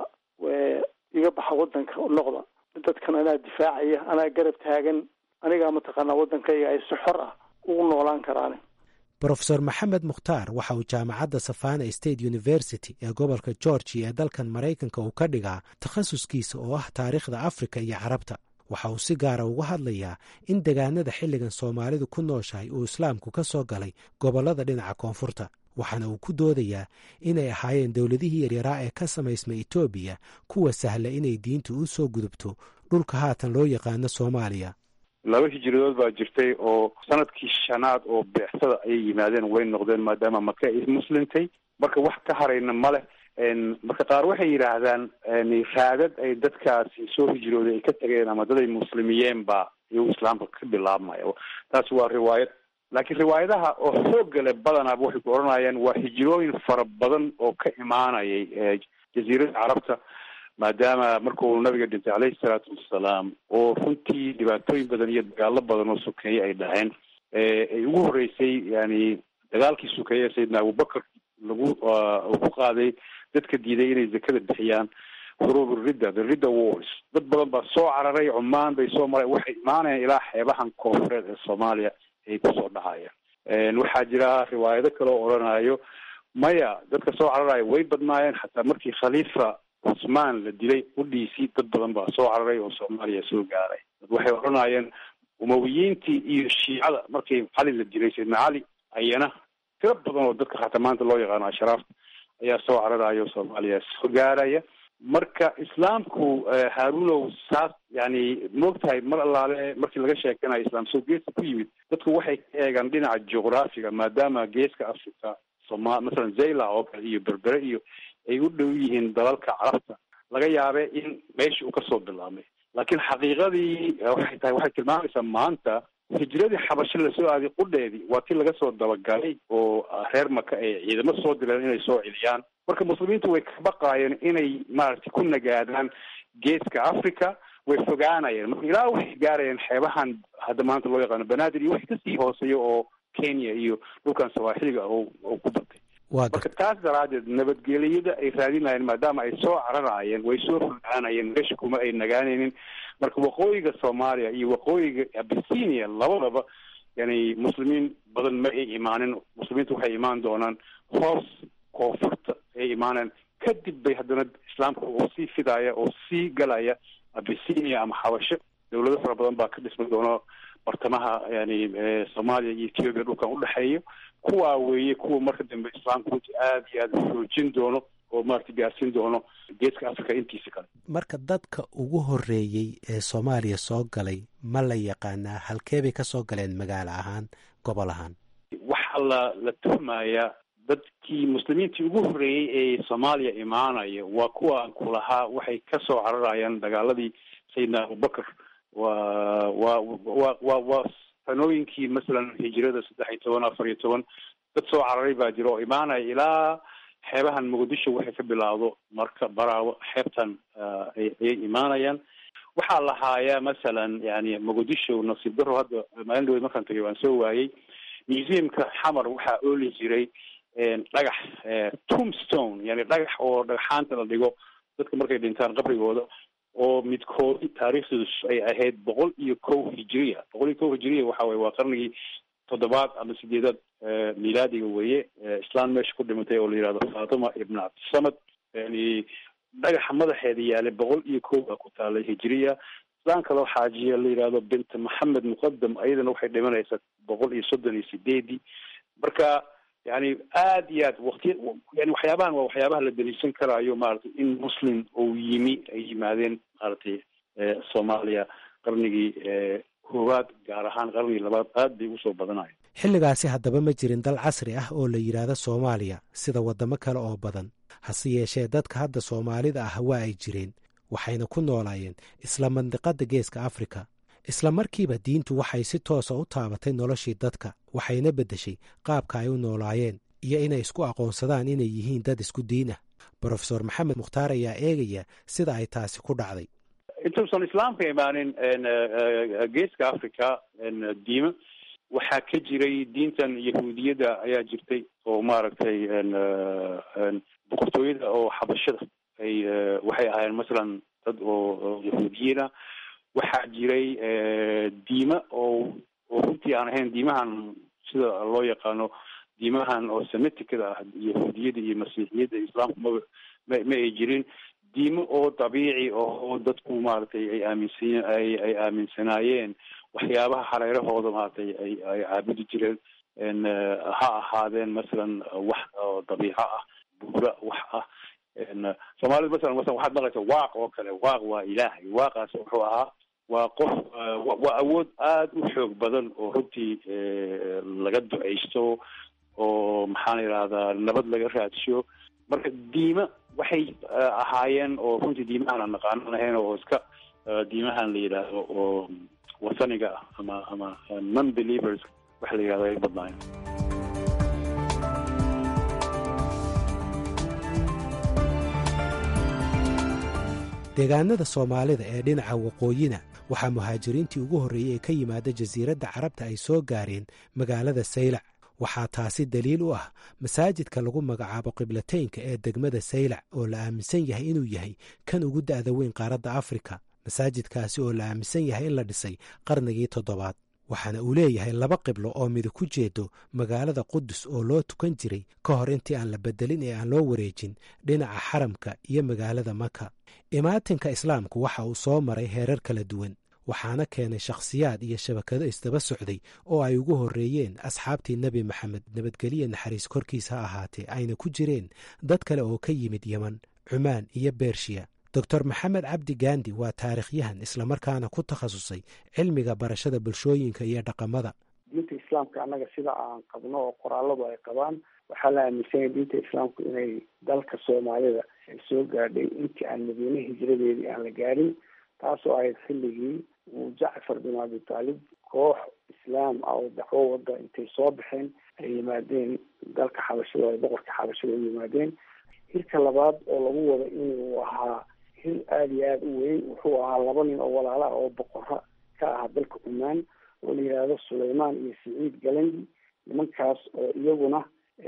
iga baxa wadanka noqda dadkan anaa difaacaya anaa garab taagan anigaa mataqaanaa waddankayga ay si xor ah ugu noolaan karaan brofesor maxamed mukhtaar waxa uu jaamacadda savana state university ee gobolka georgia ee dalkan maraykanka uu ka dhigaa takhasuskiisa oo ah taariikhda afrika iyo carabta waxa uu si gaara uga hadlayaa in degaanada xilligan soomaalidu ku nooshahay uu islaamku ka soo galay gobollada dhinaca koonfurta waxaana uu ku doodayaa inay ahaayeen dowladihii yaryaraa ee ka samaysmay etoobiya kuwa sahla inay diintu u soo gudubto dhulka haatan loo yaqaano soomaaliya laba hijiradood baa jirtay oo sanadkii shanaad oo beexsada ayay yimaadeen way noqdeen maadaama maka ay muslimtay marka wax ka harayna ma leh marka qaar waxay yidhaahdaan raadad ay dadkaasi soo hijrooday ay ka tageen ama dad ay muslimiyeen baa iyagu islaamka ka bilaabmaya taasi waa riwaayad laakiin riwaayadaha oo xoogga leh badanaaba waxay ku odhanayaan waa hijrooyin fara badan oo ka imaanayay jaziirada carabta maadaama markuu nabiga dhintay caleyhi salaatu wassalaam oo runtii dhibaatooyin badan iyo dagaalo badan oo sokeeye ay dhaheen ay ugu horeysay yani dagaalkii sokeeye sayidna abubakar lagu uu ku qaaday dadka diiday inay zakada bixiyaan huruub ridda the ridda wars dad badan baa soo cararay cumaan bay soo mareen waxay imaanayaan ilaa xeebahan koonfureed ee soomaaliya ay kusoo dhacayaan waxaa jira riwaayado kale oo odhanayo maya dadka soo cararaya way badnaayeen xataa markii khaliifa cusmaan la dilay udhiisii dad badan baa soo cararay oo soomaaliya soo gaaray dad waxay odhanayeen umawiyiintii iyo shiicada markii cali la dilay sayidna cali ayana tiro badan oo dadka xataa maanta loo yaqaano ashraafta ayaa soo cararaya oo soomaaliya soo gaaraya marka islaamku haarunow saas yani moogtahay mar allaale markii laga sheekanayo islaam soo geeska ku yimid dadku waxay ka eegaan dhinaca juqraafiga maadaama geeska africa soma masalan zayla oo kale iyo berbere iyo ay u dhow yihiin dalalka carabta laga yaabe in meesha uu kasoo bilaabmay laakiin xaqiiqadii waxay tahay waxay tilmaamaysaa maanta hijradii xabasho lasoo aaday qudheedii waa ti laga soo dabagalay oo reer maka ay ciidamo soo direen inay soo celiyaan marka muslimiintu way ka baqaayeen inay maaragtay ku nagaadaan geeska africa way fogaanayeen marka ilaa waxay gaarayeen xeebahan hadda maanta loo yaqaano banaadir iyo wixii kasii hooseeya oo kenya iyo dhulkan sawaaxiliga oo oo ku batay marka taas daraaddeed nabadgelyada ay raadinayeen maadaama ay soo cararayeen way soo fogaanayeen meesha kuma ay nagaanaynin marka waqooyiga soomaaliya iyo waqooyiga abisinia labadaba yani muslimiin badan ma ay imaanin muslimiintu waxay imaan doonaan hoos koonfurta ay imaaneen kadib bay haddana islaamka oo sii fidaaya oo sii galaya abisinia ama xabasho dawlado fara badan baa ka dhismi doono bartamaha yani soomaaliya iyo ethiopia dhulkan udhexeeya kuwaa weeye kuwa marka dambe islaamka runtii aada iyo aada xoojin doono oo maarata gaarsiin doono geeska africa intiisa kale marka dadka ugu horeeyey ee soomaaliya soo galay ma la yaqaanaa halkee bay ka soo galeen magaalo ahaan gobol ahaan waxaa la la tuhmayaa dadkii muslimiintii ugu horreeyey ee soomaaliya imaanaya waa kuwa aan ku lahaa waxay ka soo cararayaan dagaaladii sayidna abubakar waa waa wa wa waa sanooyinkii masalan hijirada saddex iyo toban afar iyo toban dad soo cararay baa jira oo imaanaya ilaa xeebahan muqdisho waxay ka bilaawdo marka baraawo xeebtan ayay imaanayaan waxaa la haayaa masalan yani muqdisho nasiib daro hadda maalin dhaweyd markaan tagay waan soo waayey museumka xamar waxaa ooli jiray dhagax tombstone yani dhagax oo dhagxaanta la dhigo dadka markay dhintaan qabrigooda oo midkoodi taariikhdiidu ay ahayd boqol iyo kow hijiriya boqol iyo kow hijiriya waxa weye waa qarnigii toddobaad ama sideedaad milaadiga weeye islaan meesha ku dhimatay oo la yihahdo fatima ibn cabdisamad yani dhagaxa madaxeeda yaalay boqol iyo kow baa ku taalay hijiriya islaan kaloo xaajiya la yihahdo bint maxamed muqadam ayadana waxay dhimanaysaa boqol iyo soddon iyo sideedii marka yani aada iyo aad waqtiya yani waxyaabahan waa waxyaabaha la daliishan karaayo maaragtay in muslim uu yimi ay yimaadeen maaragtay soomaaliya qarnigii koowaad gaar ahaan qarnigii labaad aad bay usoo badanayo xilligaasi haddaba ma jirin dal casri ah oo la yidhaahdo soomaaliya sida waddamo kale oo badan hase yeeshee dadka hadda soomaalida ah waa ay jireen waxayna ku noolaayeen isla mandiqadda geeska afrika isla markiiba diintu waxay si toosa u taabatay noloshii dadka waxayna beddeshay qaabka ay u noolaayeen iyo inay isku aqoonsadaan inay yihiin dad isku diin ah brofesor maxamed mukhtaar ayaa eegaya sida ay taasi ku dhacday intuusan islaamka imaanin geeska africa diima waxaa ka jiray diintan yahuudiyadda ayaa jirtay oo maaragtay boqortooyada oo xabashada ay waxay ahaayeen masalan dad oo yahuudiyiina waxaa jiray diima oo oo runtii aan ahayn diimahan sida loo yaqaano diimahan oo semiticada ah yahuudiyada iyo masiixiyadda islaamku ma ma ma ay jirin diimo oo dabiici oo dadku maaragtay ay aaminsan ay ay aaminsanaayeen waxyaabaha hareerahooda maaragtay ay ay caabudi jireen ha ahaadeen masalan wax oo dabiico ah buura wax ah soomaalida masalan masalan waxaad maqlaysa waaq oo kale waaq waa ilaahay waaqaas wuxuu ahaa waa qof waa awood aada u xoog badan oo runtii laga duceysto oo maxaan idhahdaa nabad laga raadsho marka diima waxay ahaayeen oo runtii diimahan aan naqaanan ahayn oo iska diimahan la yidhaahdo oo wasaniga ah ama ama non believers waxa la yidhahdo ay badnaayeen deegaanada soomaalida ee dhinaca waqooyina waxaa muhaajiriintii ugu horreeyey ee ka yimaada jasiiradda carabta ay soo gaareen magaalada saylac waxaa taasi daliil u ah masaajidka lagu magacaabo qiblateynka ee degmada saylac oo la aaminsan yahay inuu yahay kan ugu da'da weyn qaaradda afrika masaajidkaasi oo la aaminsan yahay in la dhisay qarnigii toddobaad waxaana uu leeyahay laba qiblo oo midi ku jeedo magaalada qudus oo loo tukan jiray ka hor intii aan la bedelin ee aan loo wareejin dhinaca xaramka iyo magaalada maka imaatinka islaamku waxa uu soo maray heerar kala duwan waxaana keenay shakhsiyaad iyo shabakado isdaba socday oo ay ugu horreeyeen asxaabtii nebi maxamed nabadgelye naxariis korkiis ha ahaatee ayna ku jireen dad kale oo ka yimid yeman cumaan iyo bershiya doctor maxamed cabdi gandi waa taarikhyahan islamarkaana ku takhasusay cilmiga barashada bulshooyinka iyo dhaqamada diinta islaamka annaga sida aan qabno oo qoraaladu ay qabaan waxaa la aaminsanyay diinta islaamku inay dalka soomaalida ay soo gaadhay intii aan madiine hijradeedii aan la gaadhin taasoo ahayd xilligii uu jacfar bin abi taalib koox islaam ah oo dacwo wada intay soo baxeen ay yimaadeen dalka xabashada ay boqorka xabashada u yimaadeen hirka labaad oo lagu wado inuu ahaa hil aada iyo aada u weyn wuxuu ahaa laba nin oo walaala oo boqora ka ah dalka cumaan oo la yidhaahdo sulaymaan iyo siciid galandi nimankaas oo iyaguna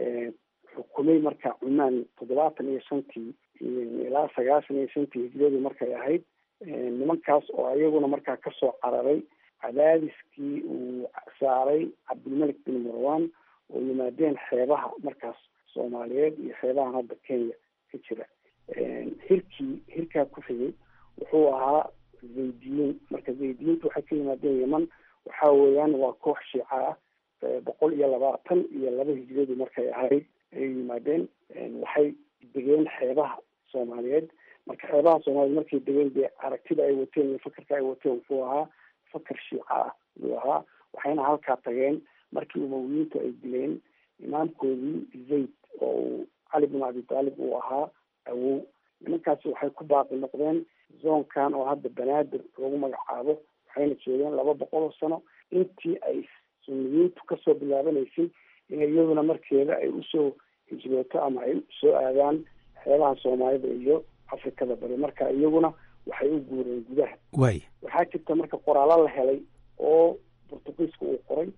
xukumay markaa cumaan toddobaatan iyo shantii ilaa sagaashan iyo shantii hijriyadu markay ahayd nimankaas oo iyaguna markaa kasoo cararay cadaadiskii uu saaray cabdilmalik bin marwan oo yimaadeen xeebaha markaas soomaaliyeed iyo xeebahan hadda kenya ka jira hirkii hirkaa ku xigay wuxuu ahaa zaydiyiin marka zaydiyiinta waxay ka yimaadeen yeman waxa weeyaan waa koox shiica ah boqol iyo labaatan iyo laba hijriyadu markay ahayd ayay yimaadeen waxay degeen xeebaha soomaaliyeed marka xeebaha soomaaliyeed markay degeen dee aragtida ay wateen iyo fakarka ay wateen wuxuu ahaa fakar shiica ah ayuu ahaa waxayna halkaa tageen markii umawiyiintu ay dileen imaamkoodii zayd oo uu cali bin abi taalib uu ahaa awow nimankaasi waxay ku baaqi noqdeen zoonkan oo hadda banaadir lagu magacaabo waxayna joogeen laba boqol oo sano intii ay suniyiintu kasoo bilaabanaysay in iyaduna markeeda ay usoo hijrooto ama ay soo aadaan xeebaha soomaalida iyo afrikada bari marka iyaguna waxay u guureen gudaha waay waxaa jirta marka qoraalo la helay oo portugiiska uu qoray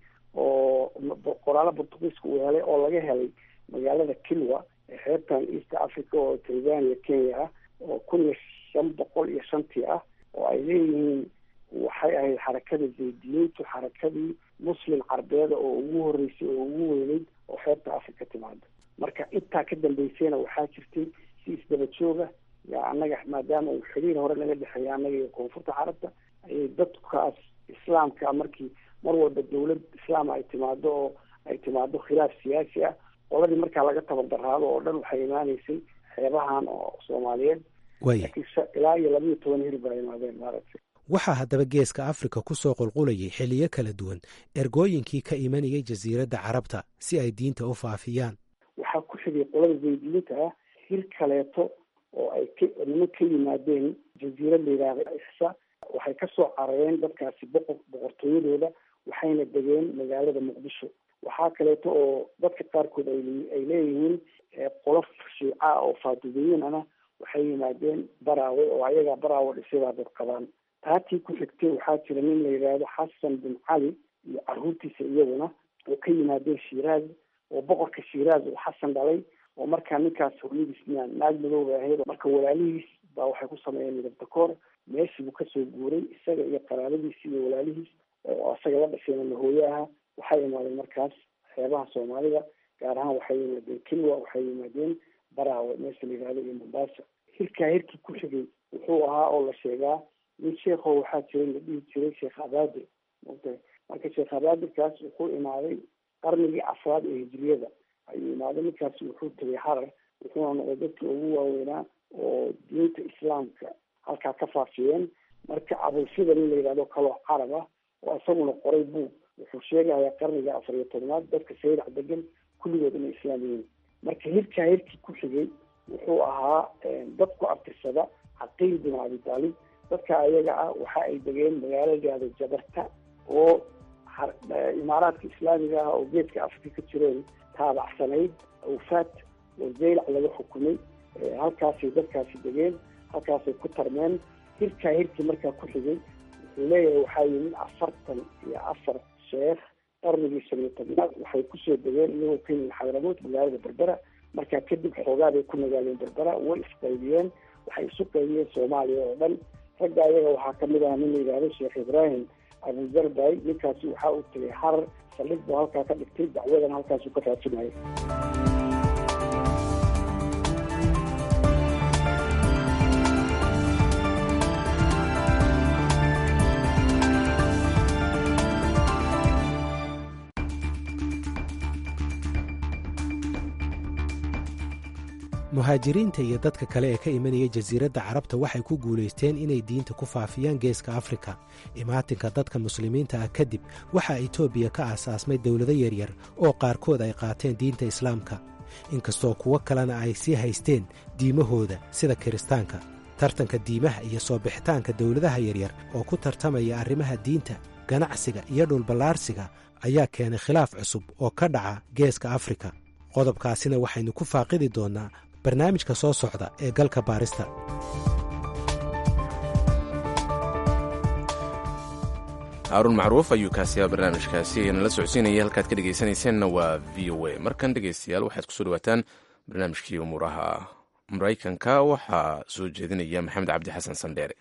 oo qoraalo portugiiska uu helay oo laga helay magaalada kilwa ee xeebtan east africa oo tanzania kenya ah oo kun iyo shan boqol iyo shantii ah oo ay leeyihiin waxay ahayd xarakada zaydiyiintu xarakadii muslim carbeeda oo ugu horeysay oo ugu weyneyd oo xeebta africa timaado marka intaa ka dambeysayna waxaa jirtay si isdaba jooga yaa annaga maadaama uu xiriir hore naga dhexeeya annaga iyo koonfurta carabta ayay dadkaas islaamka markii mar walba dawlad islaam ay timaado oo ay timaado khilaaf siyaasi ah qoladii markaa laga tabardaraado oo dhan waxay imaaneysay xeebahan oo soomaaliyeed waaya laakiin ilaa iyo labiiyo toban hir baa imaadeen maaragtay waxaa haddaba geeska afrika ku soo qulqulayay xilliyo kala duwan ergooyinkii ka imanayay jasiiradda carabta si ay diinta u faafiyaan waxaa ku xigay qolada zaydiyiinta ah hir kaleeto oo ay ka niman ka yimaadeen jasiirad la yidhaahda ixsa waxay kasoo carareen dadkaasi boqor boqortooyadooda waxayna degeen magaalada muqdisho waxaa kaleeto oo dadka qaarkood ay leeyihiin qolof shiica oo faadudeyin ana waxay yimaadeen baraawe oo ayagaa baraawe dhisabaa dad qabaan taatii ku xigtay waxaa jira nin la yidhaahdo xasan bin cali iyo caruurtiisa iyaguna oo ka yimaadeen shiiraaz oo boqorka shiiraaz uu xasan dhalay oo markaa ninkaas hooyadiis naag madooba ahayd marka walaalihiis baa waxay ku sameeyeen midabdakoor meeshii buu kasoo guuray isaga iyo qaraabadiisi iyo walaalihiis oo isaga la dhashayna lahooye aha waxay imaadeen markaas xeebaha soomaalida gaar ahaan waxay yimaadeen kilwa waxay yimaadeen baraawe meesha la yihahdo iyo mombasa hirkaa hirkii ku xigay wuxuu ahaa oo la sheegaa nin sheekho waxaa jiray la dhihi jiray sheekh abaadir mota marka sheekh abaadirkaas wuxuu imaaday qarnigii afraad ee hijriyada ayuu imaaday ninkaasi wuxuu tegay harar wuxuuna noqday dadkii ugu waaweynaa oo diinta islaamka halkaa ka faafiyeen marka abulfida nin la yidhahdo kaloo carab ah oo isaguna qoray buug wuxuu sheegayaa qarniga afar iyo tobnaad dadka sayrac degan kulligood inay islaam yihiin marka hirkaa hirkii ku xigay wuxuu ahaa dad ku abtirsada caqiil bin abi taalib dadka ayaga ah waxa ay degeen magaalo layihahdo jabarta oo imaaraadka islaamiga ah oo geedka afrika ka jireen taabacsanayd awfaad oo zaylac laga xukumay halkaasay dadkaasi degeen halkaasay ku tarmeen hirkaa hirkii markaa ku xigay wuxuu leeyahay waxaa yimid afartan iyo afar sheekh qarnigii shan iyo tobnaad waxay kusoo degeen iyagoo ka yimid xadramood magaalada berbera markaa kadib xoogaa bay ku nagaaleen berbera way isqaybiyeen waxay isu qaybiyeen soomaaliya oo dhan ragga ayaga waxaa kamid ah nin la yidhahdo sheekh ibraahim abuzarbay ninkaasi waxaa uu tegay harar saldhig buu halkaa ka dhigtay dacwadan halkaasuu ka raajinaya muhaajiriinta iyo dadka kale ee ka imanaya jasiiradda carabta waxay ku guulaysteen inay diinta ku faafiyaan geeska afrika imaatinka dadka muslimiinta ah kadib waxaa etoobiya ka aasaasmay dowlado yaryar oo qaarkood ay qaateen diinta islaamka inkastoo kuwo kalena ay sii haysteen diimahooda sida kiristaanka tartanka diimaha iyo soo bixitaanka dowladaha yaryar oo ku tartamaya arrimaha diinta ganacsiga iyo dhulballaarsiga ayaa keenay khilaaf cusub oo ka dhaca geeska afrika qodobkaasina waxaynu ku faaqidi doonnaa barnaamijka soo socda ee galka baarista haaruun macruuf ayuu kaasiyaa barnaamijkaasi nala socodsiinaya halkaad ka dhegaysanayseena waa v o a markan dhegaystayaal waxaad kusoo dhawaataan barnaamijkii umuuraha maraykanka waxaa soo jeedinaya maxamed cabdi xasan sandheere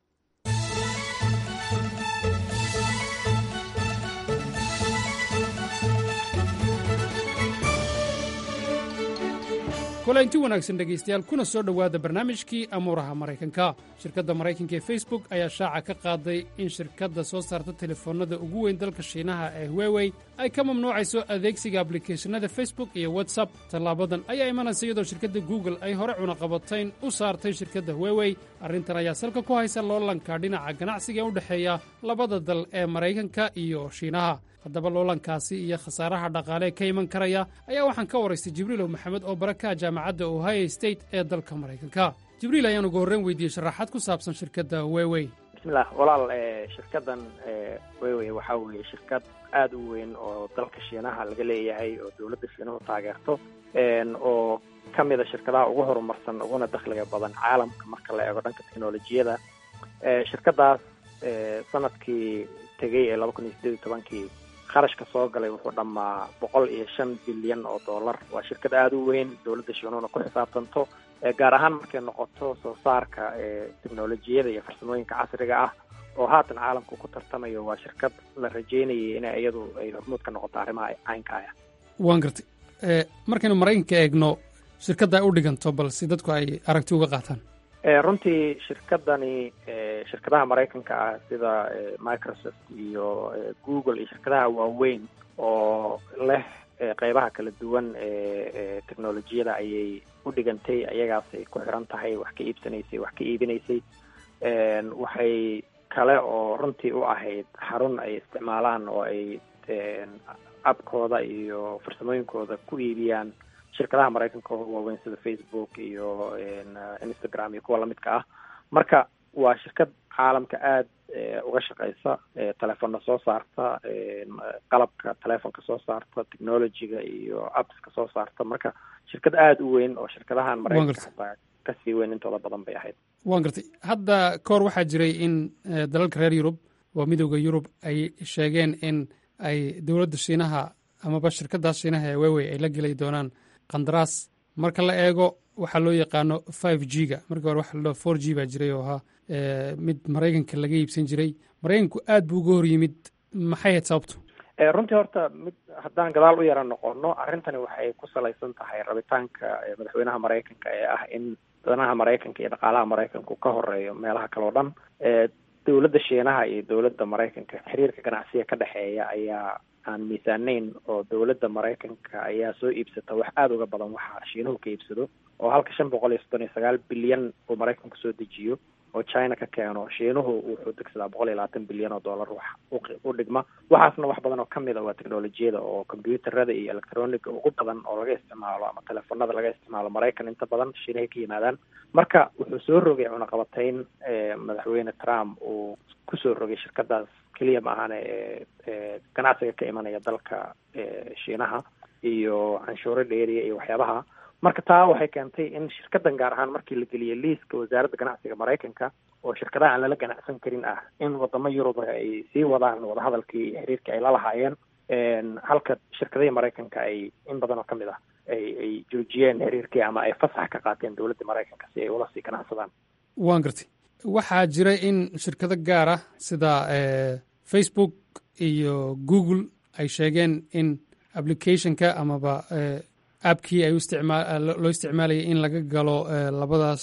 kulanti wanaagsan dhegaystayaal kuna soo dhowaada barnaamijkii amuuraha maraykanka shirkadda maraykanka ee facebook ayaa shaaca ka qaaday in shirkadda soo saarta telefoonnada ugu weyn dalka shiinaha ee huwewey ay ka mamnuucayso adeegsiga ablicathonada facebook iyo whatsapp tallaabadan ayaa imanaysa iyadoo shirkadda google ay hore cunaqabatayn u saartay shirkadda huwewey arrintan ayaa salka ku haysa loolanka dhinaca ganacsiga ee u dhexeeya labada dal ee maraykanka iyo shiinaha haddaba loolankaasi iyo khasaaraha dhaqaalee ka iman karaya ayaa waxaan ka waraystay jibriilow maxamed oo baraka jaamacadda ohio state ee dalka maraykanka jibriil ayaan ugu horreyn weydiiyey sharaxaad ku saabsan shirkadda wewey bismillah walaal shirkaddan wewey waxaa weeye shirkad aada u weyn oo dalka shiinaha laga leeyahay oo dowladda shiinuhu taageerto oo ka mida shirkadaha ugu horumarsan uguna dakhliga badan caalamka marka la eego dhanka teknolojiyada shirkaddaas sanadkii tegey ee laba kun iyo sideed iyo tobankii kharashka soo galay wuxuu dhammaa boqol iyo shan bilyan oo dollar waa shirkad aada u weyn dowladda shiinuhuna ku xisaabtanto gaar ahaan markay noqoto soo saarka teknolojiyada iyo farsamooyinka casriga ah oo haatan caalamku ku tartamayo waa shirkad la rajeynayay in iyadu ay hormuud ka noqoto arrimaha caynka ah waan gartay markaynu maraykanka eegno shirkadda ay u dhiganto bal si dadku ay aragti uga qaataan runtii shirkadani shirkadaha maraykanka ah sida microsoft iyo google iyo shirkadaha waaweyn oo leh qeybaha kala duwan ee technolojiyada ayay u dhigantay ayagaasay ku xiran tahay wax ka iibsanaysay wax ka iibinaysay waxay kale oo runtii u ahayd xarun ay isticmaalaan oo ay abkooda iyo farsamooyinkooda ku iibiyaan shirkadaha maraykanka oo waaweyn sida facebook iyo instagram iyo kuwa lamidka ah marka waa shirkad caalamka aada uga shaqeysa telefoonna soo saarta qalabka telefonka soo saarta technologyga iyo appska soo saarta marka shirkad aada u weyn oo shirkadahan maraykanka hataa kasii weyn intooda badan bay ahayd waan gartay hadda kahor waxaa jiray in dalalka reer yurub waa midooda yurub ay sheegeen in ay dowladda shiinaha amaba shirkadaas shiinaha ee wewey ay la geli doonaan qandaraas marka la eego waxaa loo yaqaano five g ga markii hore waxa ladhaho four g baa jiray oo ahaa mid maraykanka laga iibsan jiray maraykanku aad buu uga hor yimid maxay hayd sababtu runtii horta mid haddaan gadaal u yara noqono arrintani waxay ku salaysan tahay rabitaanka madaxweynaha maraykanka ee ah in danaha maraykanka iyo dhaqaalaha maraykanku ka horeeyo meelaha kale o dhan dowladda shiinaha iyo dowladda maraykanka xiriirka ganacsiga ka dhexeeya ayaa aan miisaanayn oo dowladda maraykanka ayaa soo iibsata wax aada uga badan waxa shiinuhu ka iibsado oo halka shan boqol iyo soddon iyo sagaal bilyan uu maraykanku soo dejiyo oo china ka keeno shiinuhu wuxuu degsadaa boqol iyo labaatan bilyan oo dollar wax u dhigma waxaasna wax badan oo kamid a waa technolojiyada oo combyuutarada iyo electroniga ugu badan oo laga isticmaalo ama telefonada laga isticmaalo maraykan inta badan shiinahay ka yimaadaan marka wuxuu soo rogay cunaqabatayn madaxweyne trump uu kusoo rogay shirkadaas keliya ma ahane ee ganacsiga ka imanaya dalka shiinaha iyo canshuuro dheeriya iyo waxyaabaha marka taa waxay keentay in shirkadan gaar ahaan markii la geliyay liiska wasaaradda ganacsiga maraykanka oo shirkadaha aan lala ganacsan karin ah in wadamo yurub ay sii wadaan wadahadalkii iyo xiriirkii ay la lahaayeen halka shirkadihii maraykanka ay in badan oo kamid ah ay ay joojiyeen xiriirkii ama ay fasax ka qaateen dowladda maraykanka si ay ula sii ganacsadaan waan gartay waxaa jira in shirkado gaar ah sida facebook iyo google ay sheegeen in applicationka amaba appkii ay loo isticmaalayay in laga galo labadaas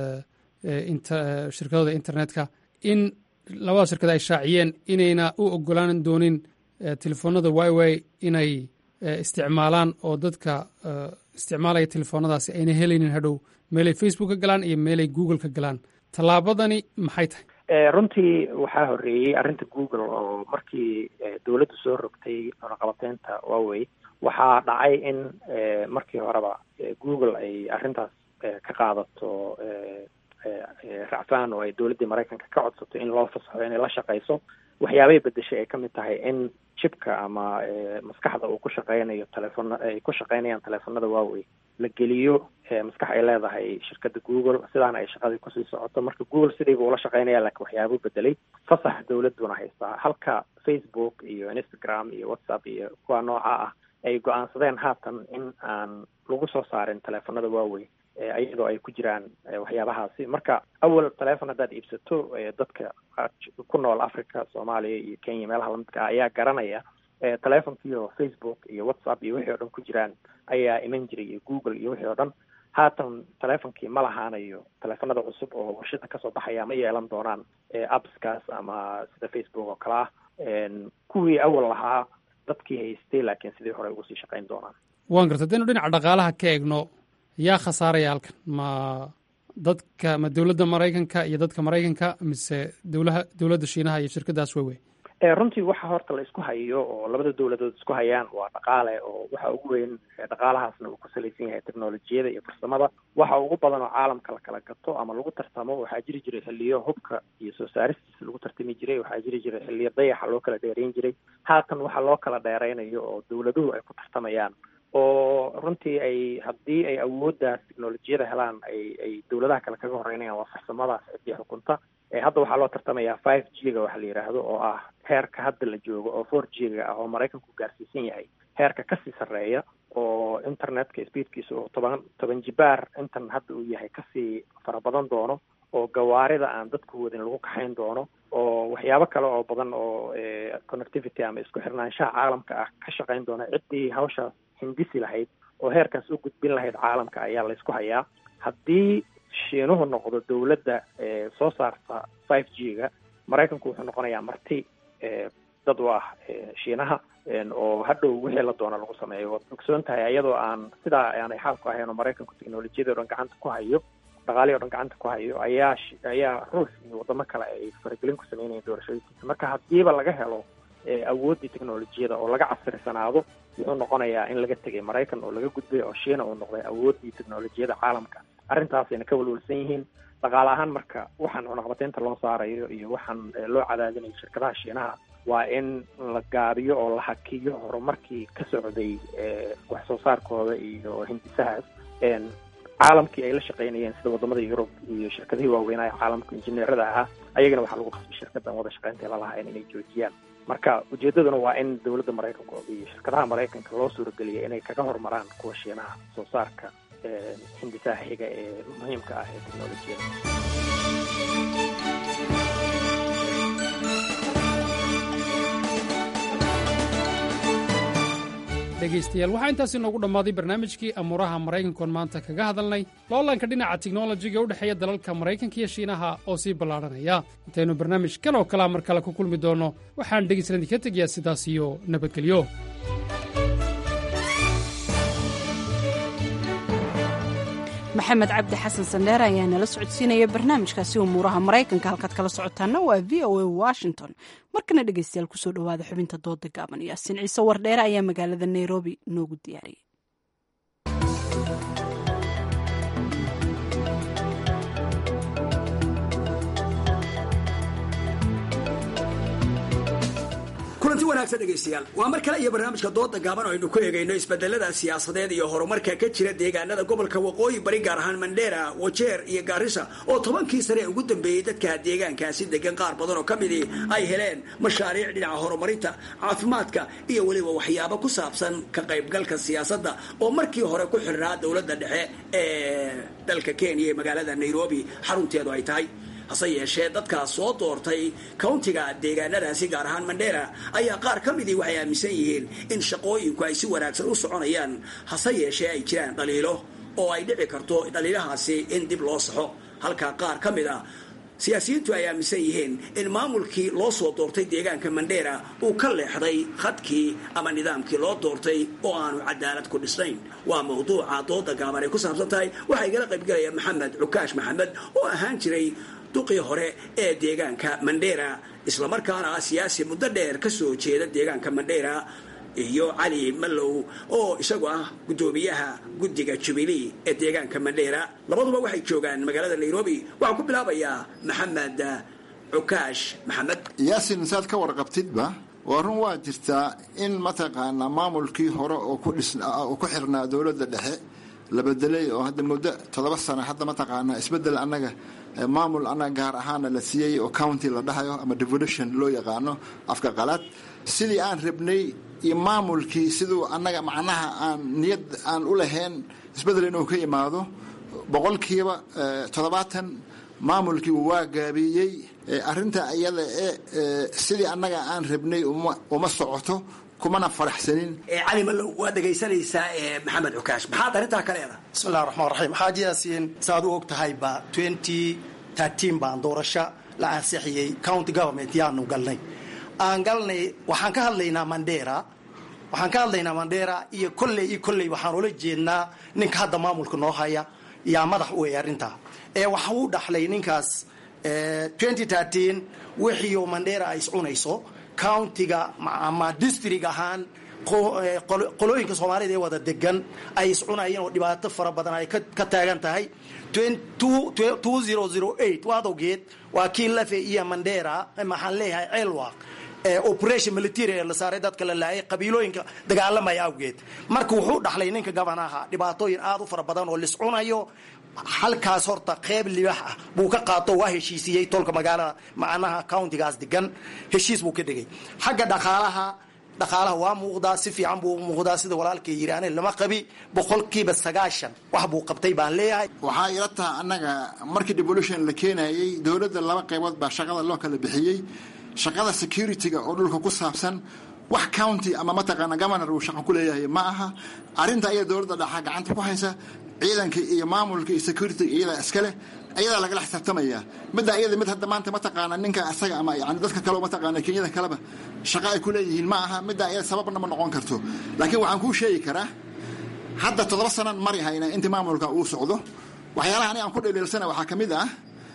shirkadooda internetka in labadaas shirkad ay shaaciyeen inayna u ogolaan doonin telefoonada wiwi inay isticmaalaan oo dadka isticmaalaya telefoonadaasi ayna helaynin hadhow meelay facebook ka galaan iyo meelay google ka galaan tallaabadani maxay tahay runtii waxaa horeeyey arrinta google oo markii dowladdu soo rogtay cunaqabateynta huawey waxaa dhacay in markii horeba google ay arrintaas ka qaadato racfaan oo ay dowladdii maraykanka ka codsato in loo fasaxo inay la shaqayso waxyaabay bedeshay ay kamid tahay in chipka ama maskaxda uu ku shaqeynayo telefoon ay ku shaqeynayaan teleefonada huawey la geliyo maskax ay leedahay shirkadda google sidaana ay shaqadii kusii socoto marka google sidiiba ula shaqeynaya laakiin waxyaabuu bedelay fasax dowladuna haystaa halka facebook iyo instagram iyo whatsapp iyo kuwa nooca ah ay go-aansadeen haatan in aan lagu soo saarin teleefanada waaweyn iyadoo ay ku jiraan waxyaabahaasi marka awal telefon haddaad iibsato dadka ku nool africa soomaaliya iyo kenya meelaha lamidka ah ayaa garanaya telefonkiio facebook iyo whatsapp iyo wixii o dhan ku jiraan ayaa iman jiray iyo google iyo wixii o dhan haatan telefonkii ma lahaanayo teleefanada cusub oo warshada kasoo baxaya ma yeelan doonaan appskaas ama sida facebook oo kale ah kuwii awal lahaa dadkii haystay laakiin sidii hore ugu sii shaqayn doonaan waan garta hadaynu dhinaca dhaqaalaha ka eegno yaa khasaaraya halkan ma dadka ma dowladda maraykanka iyo dadka maraykanka mise dowlaha dowladda shiinaha iyo shirkadaas wewe runtii waxa horta la isku hayo oo labada dowladood isku hayaan waa dhaqaale oo waxa ugu weyn dhaqaalahaasna uu ku salaysan yahay technolojiyada iyo farsamada waxa ugu badan oo caalamka la kala gato ama lagu tartamo waxaa jiri jiray xiliyo hubka iyo soo saaristiisa lagu tartami jiray waxaa jiri jiray xiliyo dayaxa loo kala dheereyn jiray haatan waxa loo kala dheereynayo oo dowladuhu ay ku tartamayaan oo runtii ay haddii ay awooddaas technolojiyada helaan ay ay dowladaha kale kaga horeynayaan waa farsamadaas ciddii xukunta hadda waxaa loo tartamayaa five g ga waxa la yidhaahdo oo ah heerka hadda la joogo oo four g ga ah oo maraykanku gaarsiisan yahay heerka kasii sarreeya oo internetka speedkiisa oo toban toban jibaar intan hadda uu yahay kasii fara badan doono oo gawaarida aan dadku wadin lagu kaxayn doono oo waxyaabo kale oo badan oo connectivity ama isku xirnaanshaha caalamka ah ka shaqayn doona ciddii hawshaas hindisi lahayd oo heerkaas u gudbin lahayd caalamka ayaa laysku hayaa haddii shiinuhu noqdo dowladda soo saarta five g ga maraykanku wuxuu noqonayaa marti dad u ah shiinaha oo hadhow wixii la doona lagu sameeyo waad ogsoon tahay iyadoo aan sidaa aanay xaalku ahayn oo maraykanku technolojiyada o dhan gacanta ku hayo dhaqaalihii o dhan gacanta ku hayo ayaa ayaa ruus iyo wadamo kale ay faragelin ku sameynayeen doorashooyinkiisa marka haddiiba laga helo awooddii technolojiyada oo laga casrisanaado wuxuu noqonayaa in laga tegay maraykan oo laga gudbay oo shiina uu noqday awooddii technolojiyada caalamka arrintaasayna ka walwalsan yihiin dhaqaale ahaan marka waxaan cunaqabateynta loo saarayo iyo waxaan loo cadaadinayo shirkadaha shiinaha waa in la gaabiyo oo la hakiyo horumarkii ka socday wax soo saarkooda iyo hindisahaas caalamkii ay la shaqaynayeen sida wadamada yurub iyo shirkadihii waaweynaa ee caalamka injineerada ahaa ayagana waxaa lagu qasbay shirkadan wada shaqaynta lalahayn inay joojiyaan marka ujeedaduna waa in dowladda maraykanka iyo shirkadaha maraykanka loo suurageliya inay kaga horumaraan kuwa shiinaha soo saarka hindisaha xiga ee muhiimka ah ee technolojiyada dhegaystayaal waxaa intaasi noogu dhammaaday barnaamijkii amuuraha maraykankoon maanta kaga hadalnay loolanka dhinaca tiknolojiga u dhexeeya dalalka maraykanka iyo shiinaha oo sii ballaadhanaya intaynu barnaamij kan oo kalea mar kale ku kulmi doonno waxaan dhegaysan idinka tegayaa sidaas iyo nabadgelyo maxamed cabdi xasan sandheer ayaa nala socodsiinaya barnaamijkaasi umuuraha maraykanka halkaad kala socotaana waa v o a washington markana dhegaystayaal kusoo dhowaada xubinta dooda gaaban yaasin ciise wardheere ayaa magaalada nairobi noogu diyaariyay kulanti wanaagsan dhegaystayaal waa mar kale iyo barnaamijka dooda gaaban oo aynu ku eegayno isbedelada siyaasadeed iyo horumarka ka jira deegaanada gobolka waqooyi bari gaar ahaan mandheera wajeer iyo gaarisa oo tobankii sane ugu dambeeyey dadka deegaankaasi degan qaar badan oo ka midii ay heleen mashaariic dhinaca horumarinta caafimaadka iyo weliba waxyaabo ku saabsan ka qaybgalka siyaasadda oo markii hore ku xirnaa dowladda dhexe ee dalka kenya ee magaalada nairobi xarunteedu ay tahay hase yeeshee dadkaa soo doortay countiga deegaanadaasi gaar ahaan mandheera ayaa qaar ka midii waxay aaminsan yihiin in shaqooyinku ay si wanaagsan u soconayaan hase yeeshee ay jiraan dhaliilo oo ay dhici karto dhaliilahaasi in dib loo saxo halka qaar ka mid ah siyaasiyiintu ay aaminsan yihiin in maamulkii loo soo doortay deegaanka mandheera uu ka leexday khadkii ama nidaamkii loo doortay oo aanu cadaalad ku dhisnayn waa mawduuca dooda gaaban ay ku saabsan tahay waxaa igala qaybgalaya maxamed cukaash maxamed oo ahaan jiray duqii hore ee deegaanka mandheera islamarkaana ah siyaasi muddo dheer ka soo jeeda deegaanka mandheera iyo cali mallow oo isagu ah guddoomiyaha guddiga jubilee ee deegaanka mandheera labaduba waxay joogaan magaalada nairobi waxaan ku bilaabayaa maxamed cukaash maxamed yaasin saad ka warqabtidba waa run waa jirtaa in mataqaanaa maamulkii hore oo ku xirnaa dowladda dhexe la bedelay oo hadda muddo toddoba sano hadda mataqaana isbedel annaga maamul annaga gaar ahaana la siiyey oo county la dhahayo ama devolution loo yaqaano afka qalaad sidii aan rabnay iyo maamulkii siduu annaga macnaha aan niyad aan u lahayn isbedel inuu ka imaado boqolkiiba toddobaatan maamulkii waa gaabiyey arinta iyada ee sidii annaga aan rabnay uma socoto kumana faraxsanin cali malow waad dhegaysanaysaa maxamed cukaash maxaad arrintaa ka leedahay bismillahi raxmaan raxiim xaaji yaasiin saaad u og tahayba twenty thirteen baan doorasho la ansixiyey county government yaanu galnay aan galnay waxaan ka hadlaynaa mandera waxaan ka hadlaynaa mandera iyo kolley iyo kolley waxaan ula jeednaa ninka hadda maamulka noo haya yaa madax u ey arrintaa ee waxa uu dhaxlay ninkaas twenty thirteen wixiiu mandera ay iscunayso countiga ama district ahaan qolooyinka soomaalida ee wada degan ay iscunayeen oo dhibaato fara badan ay ka taagan tahay two zero zero eight waad ogeed waa kii lafe iyo mandera maxaan leeyahay ceelwaq operation military ee la saaray dadka la laayay qabiilooyinka dagaalamaya awgeed marka wuxuu dhaxlay ninka gabanaha dhibaatooyin aad u fara badan oo liscunayo halkaas horta qeyb libax ah buu ka qaato waa heshiisiyey tolka magaalada macnaha countigaas degan heshiis buu ka dhigay xagga dhaqaalaha dhaqaalaha waa muuqdaa si fiican buu muuqdaa sida walaalkay yiri ane lama qabi boqolkiiba sagaashan wax buu qabtay baan leeyahay waxaa ila taha annaga markii devolution la keenayey dowladda laba qaybood baa shaqada loo kala bixiyey shaqada security-ga oo dhulka ku saabsan wax county ama mataqaana governor uu shaqo ku leeyahay ma aha arrinta aya dowladda dhaxa gacanta ku haysa ciidanka iyo maamulka iyo security iyadaa iskale ayadaa lagala xisaabtamaya midda iyada mid hadda maanta mataqaana ninka asaga ama yani dadka kale mataqaana kenyada kaleba shaqo ay ku leeyihiin ma aha midda iyada sababna ma noqon karto laakiin waxaan kuu sheegi karaa hadda toddoba sanan mari hayna intii maamulka uu socdo waxyaalaha ani aan ku dhaliilsana waxaa ka mid ah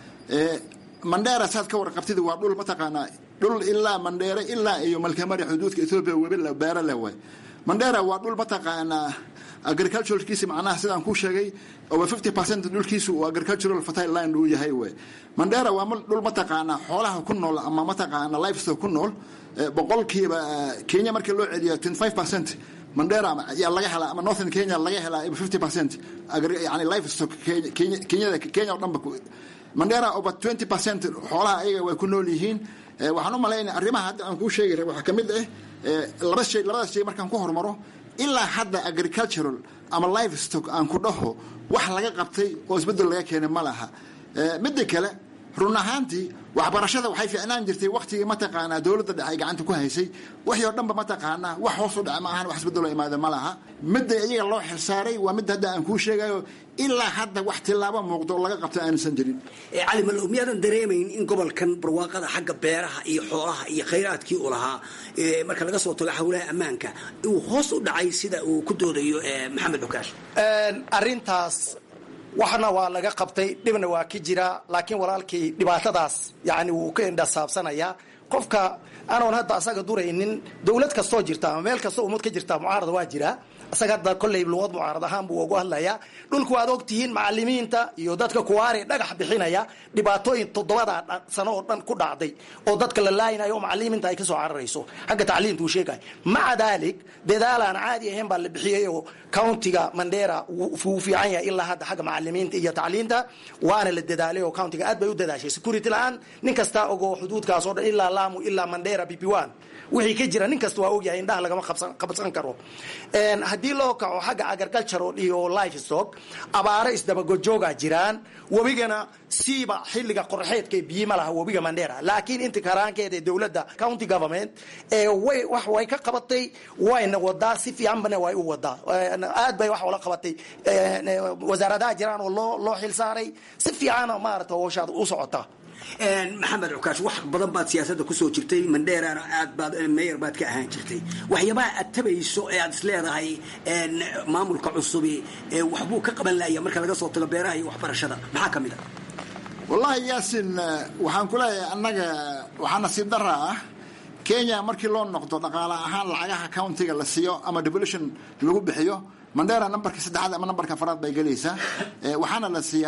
mandheera saad ka warqabtid waa dhul mataqaanaa dhul ilaa mandheere ilaa iyo malkamari xuduudka ethoobia webi beero leh way mandheera waa dhul mataqaanaa agriculturalkiisi macnaha sidaan kuu sheegay over fifty percent dhulkiisu uu agricultural fertile land uu yahay wey mandheera waa dhul mataqaanaa xoolaha ku nool ama mataqaana livestock ku nool boqolkiiba kenya markii loo celiyo twenty five percent mandera yaa laga helaa ama northern kenya laga helaa fifty percent yani livestock kenyada kenya oo dhanba mandera over twenty percent xoolaha ayaga way ku nool yihiin waxaan u malaynaya arrimaha hadda aan kuu sheegi waxaa ka mid ah laba shay labadaas shay markaan ku hormaro ilaa hadda agricultural ama livestock aan ku dhaho wax laga qabtay oo isbedel laga keenay ma laha midda kale run ahaantii waxbarashada waxay fiicnaan jirtay waktigii mataqaanaa dowladda dhexe ay gacanta ku haysay wixii oo dhanba mataqaanaa wax hoos u dhace ma ahan wax isbedeloo imaada ma laha midda iyaga loo xilsaaray waa midda hadda aan kuu sheegayo ilaa hadda wax tilaabo muuqdo oo laga qabta aansan jirin cali malow miyaadan dareemayn in gobolkan barwaaqada xagga beeraha iyo xoolaha iyo khayraadkii uu lahaa marka laga soo tago hawlaha ammaanka uu hoos u dhacay sida uu ku doodayo maxamed cukaash arintaas waxna waa laga qabtay dhibna waa ka jira laakiin walaalkii dhibaatadaas yani wuu ka indhasaabsanayaa qofka anoon hadda asaga duraynin dowlad kastoo jirta ama meel kastoo ummad ka jirta mucaarada waa jira isaga hadda kolley luqad mucaarad ahaan buu ugu hadlayaa dhulku waad ogtihiin macalimiinta iyo dadka kuwaare dhagax bixinaya dhibaatooyin toddobada sano oo dhan ku dhacday oo dadka la laayinayo oo macalimiinta ay kasoo cararayso xagga tacliinta uu sheegay maca daalik dadaal aan caadi ahayn baa la bixiyey oo countiga mandera wuu fiican yahay ilaa hadda xagga macalimiinta iyo tacliinta waana la dadaalay oo countiga aad bay u dadaashay security la-aan nin kasta ogoo xuduudkaas oo dhan ilaa lamu ilaa mandera bb1 wixii ka jira nin kasta waa ogyahay indhaha lagama qabsan karo haddii loo kaco xagga agricultural iyo livestock abaaro isdabagojooga jiraan webigana siiba xilliga qorxeedka biyima laha webiga mandera laakiin inta karaankeeda ee dowladda county government ee way wax way ka qabatay wayna wadaa si fiicanbana way u wadaa aad bay wax ula qabatay wasaaradaha jiraan oo loo loo xilsaaray si fiicana maarata howshaad u socotaa maxamed cukaash wax badan baad siyaasadda kusoo jirtay mandheerana aad baad meyer baad ka ahaan jirtay waxyaabaha aad tabayso ee aad isleedahay maamulka cusubi waxbuu ka qaban laaya marka laga soo tago beeraha iyo waxbarashada maxaa ka mid a wallaahi yaasin waxaan ku leeyahay annaga waxaa nasiib dara ah kenya markii loo noqdo dhaqaale ahaan lacagaha countiga la siiyo ama devolution lagu bixiyo mandera nambarka saddexaad ama nambarka afaraad bay gelaysaa waxaana la siiyaa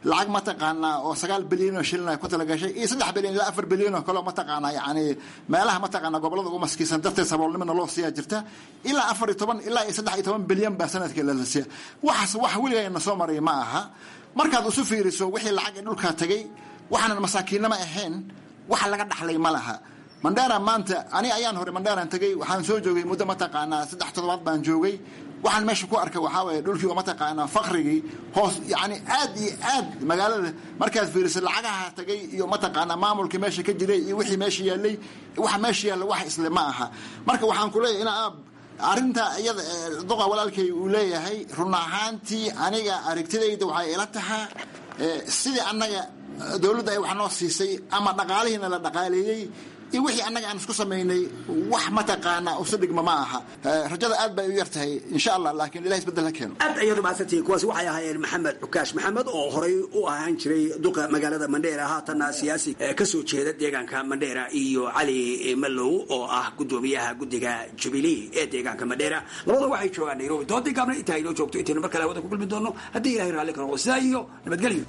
lacag mataqaanaa oo sagaal bilyan oo shilin ay ku talagashay iyo saddex bilyan ilaa afar bilyan oo kaleo mataqaanaa yani meelaha mataqaanaa gobolada ugu maskiisan darteed saboolnimana loo siiyaa jirta ilaa afar iyo toban ilaa iyo saddex iyo toban bilyan baa sanadkii la siiya waxaas wax weligayna soo maray ma aha markaad isu fiiriso wixii lacag ee dhulkaa tagay waxaanan masaakiinnama ahayn waxa laga dhaxlay ma laha mandheera maanta ani ayaan hore mandheeraan tegay waxaan soo joogay muddo mataqaanaa saddex toddobaad baan joogay waxaan meesha ku arkay waxaa waye dhulkii oo mataqaanaa fakrigii hoos yani aad iyo aad magaalada markaad fiiriso lacagaha tagay iyo mataqaanaa maamulkii meesha ka jiray iyo wixii meesha yaallay waxa meesha yaalla wax isle ma aha marka waxaan ku leeyahay ina aab arrinta iyada duqa walaalkay uu leeyahay run ahaantii aniga aragtidayda waxay ila tahaa sidii annaga dowladda ay wax noo siisay ama dhaqaalihiina la dhaqaaleeyey iyo wixii annaga aan isku samaynay wax mataqaanaa usu dhigma ma aha rajada aad bay u yar tahay insha allah laakiin ilahi isbedel ha keeno aad ayaad umahadsantihiin kuwaasi waxay ahaayeen maxamed cukaash maxamed oo horay u ahaan jiray duqa magaalada mandheera haatanna siyaasi ka soo jeeda deegaanka mandheera iyo cali malow oo ah gudoomiyaha guddiga jubilee ee deegaanka mandheera labada waxay joogaan nairobi doodii gaabna intaa inoo joogto intaynu mar kale hawada ku kulmi doono haddii ilahay raalli ka noqdo sidaa iyo nabadgelyo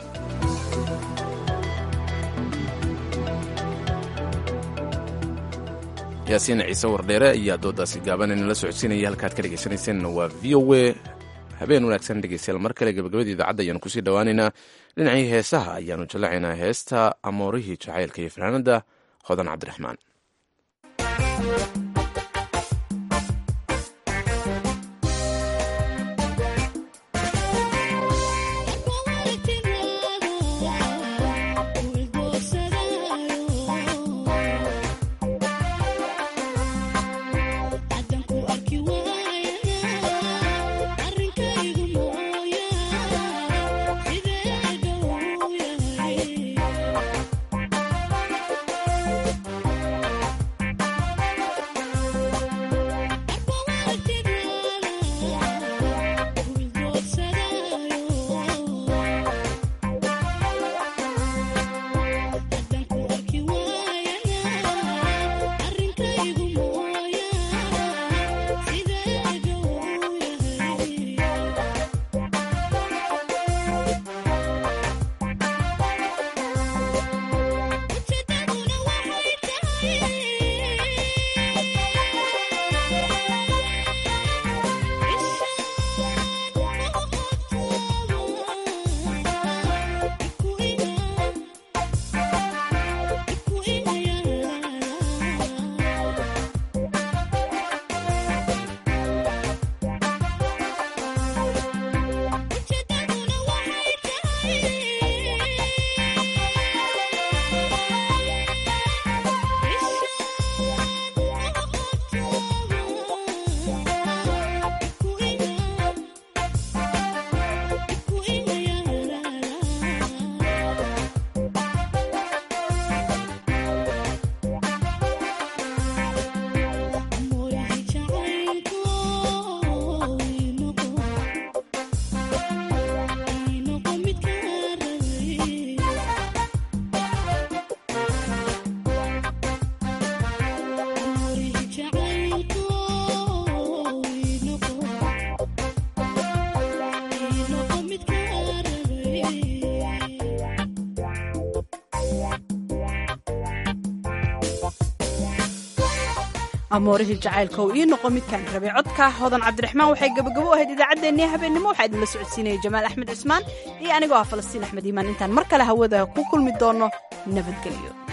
yaasiin ciise wardheere ayaa doodaasi gaaban inala socodsiinaya halkaad ka dhegaysanayseena waa v o a habeen wanaagsan dhegeystayaal mar kale gabagabadii idaacadda ayaanu kusii dhowaaneynaa dhinacii heesaha ayaanu jallacaynaa heesta amoorihii jacaylka iyo fanaanada hodan cabdiraxmaan amoorihii jacaylka uu ii noqo midkaan rabay codka hodan cabdiraxmaan waxay gabagabo ahayd idaacaddeenii habeennimo waxaa idinla socodsiinaya jamaal axmed cismaan iyo anigoo ah falastiin axmed iimaan intaan mar kale hawada ku kulmi doono nabadgelyo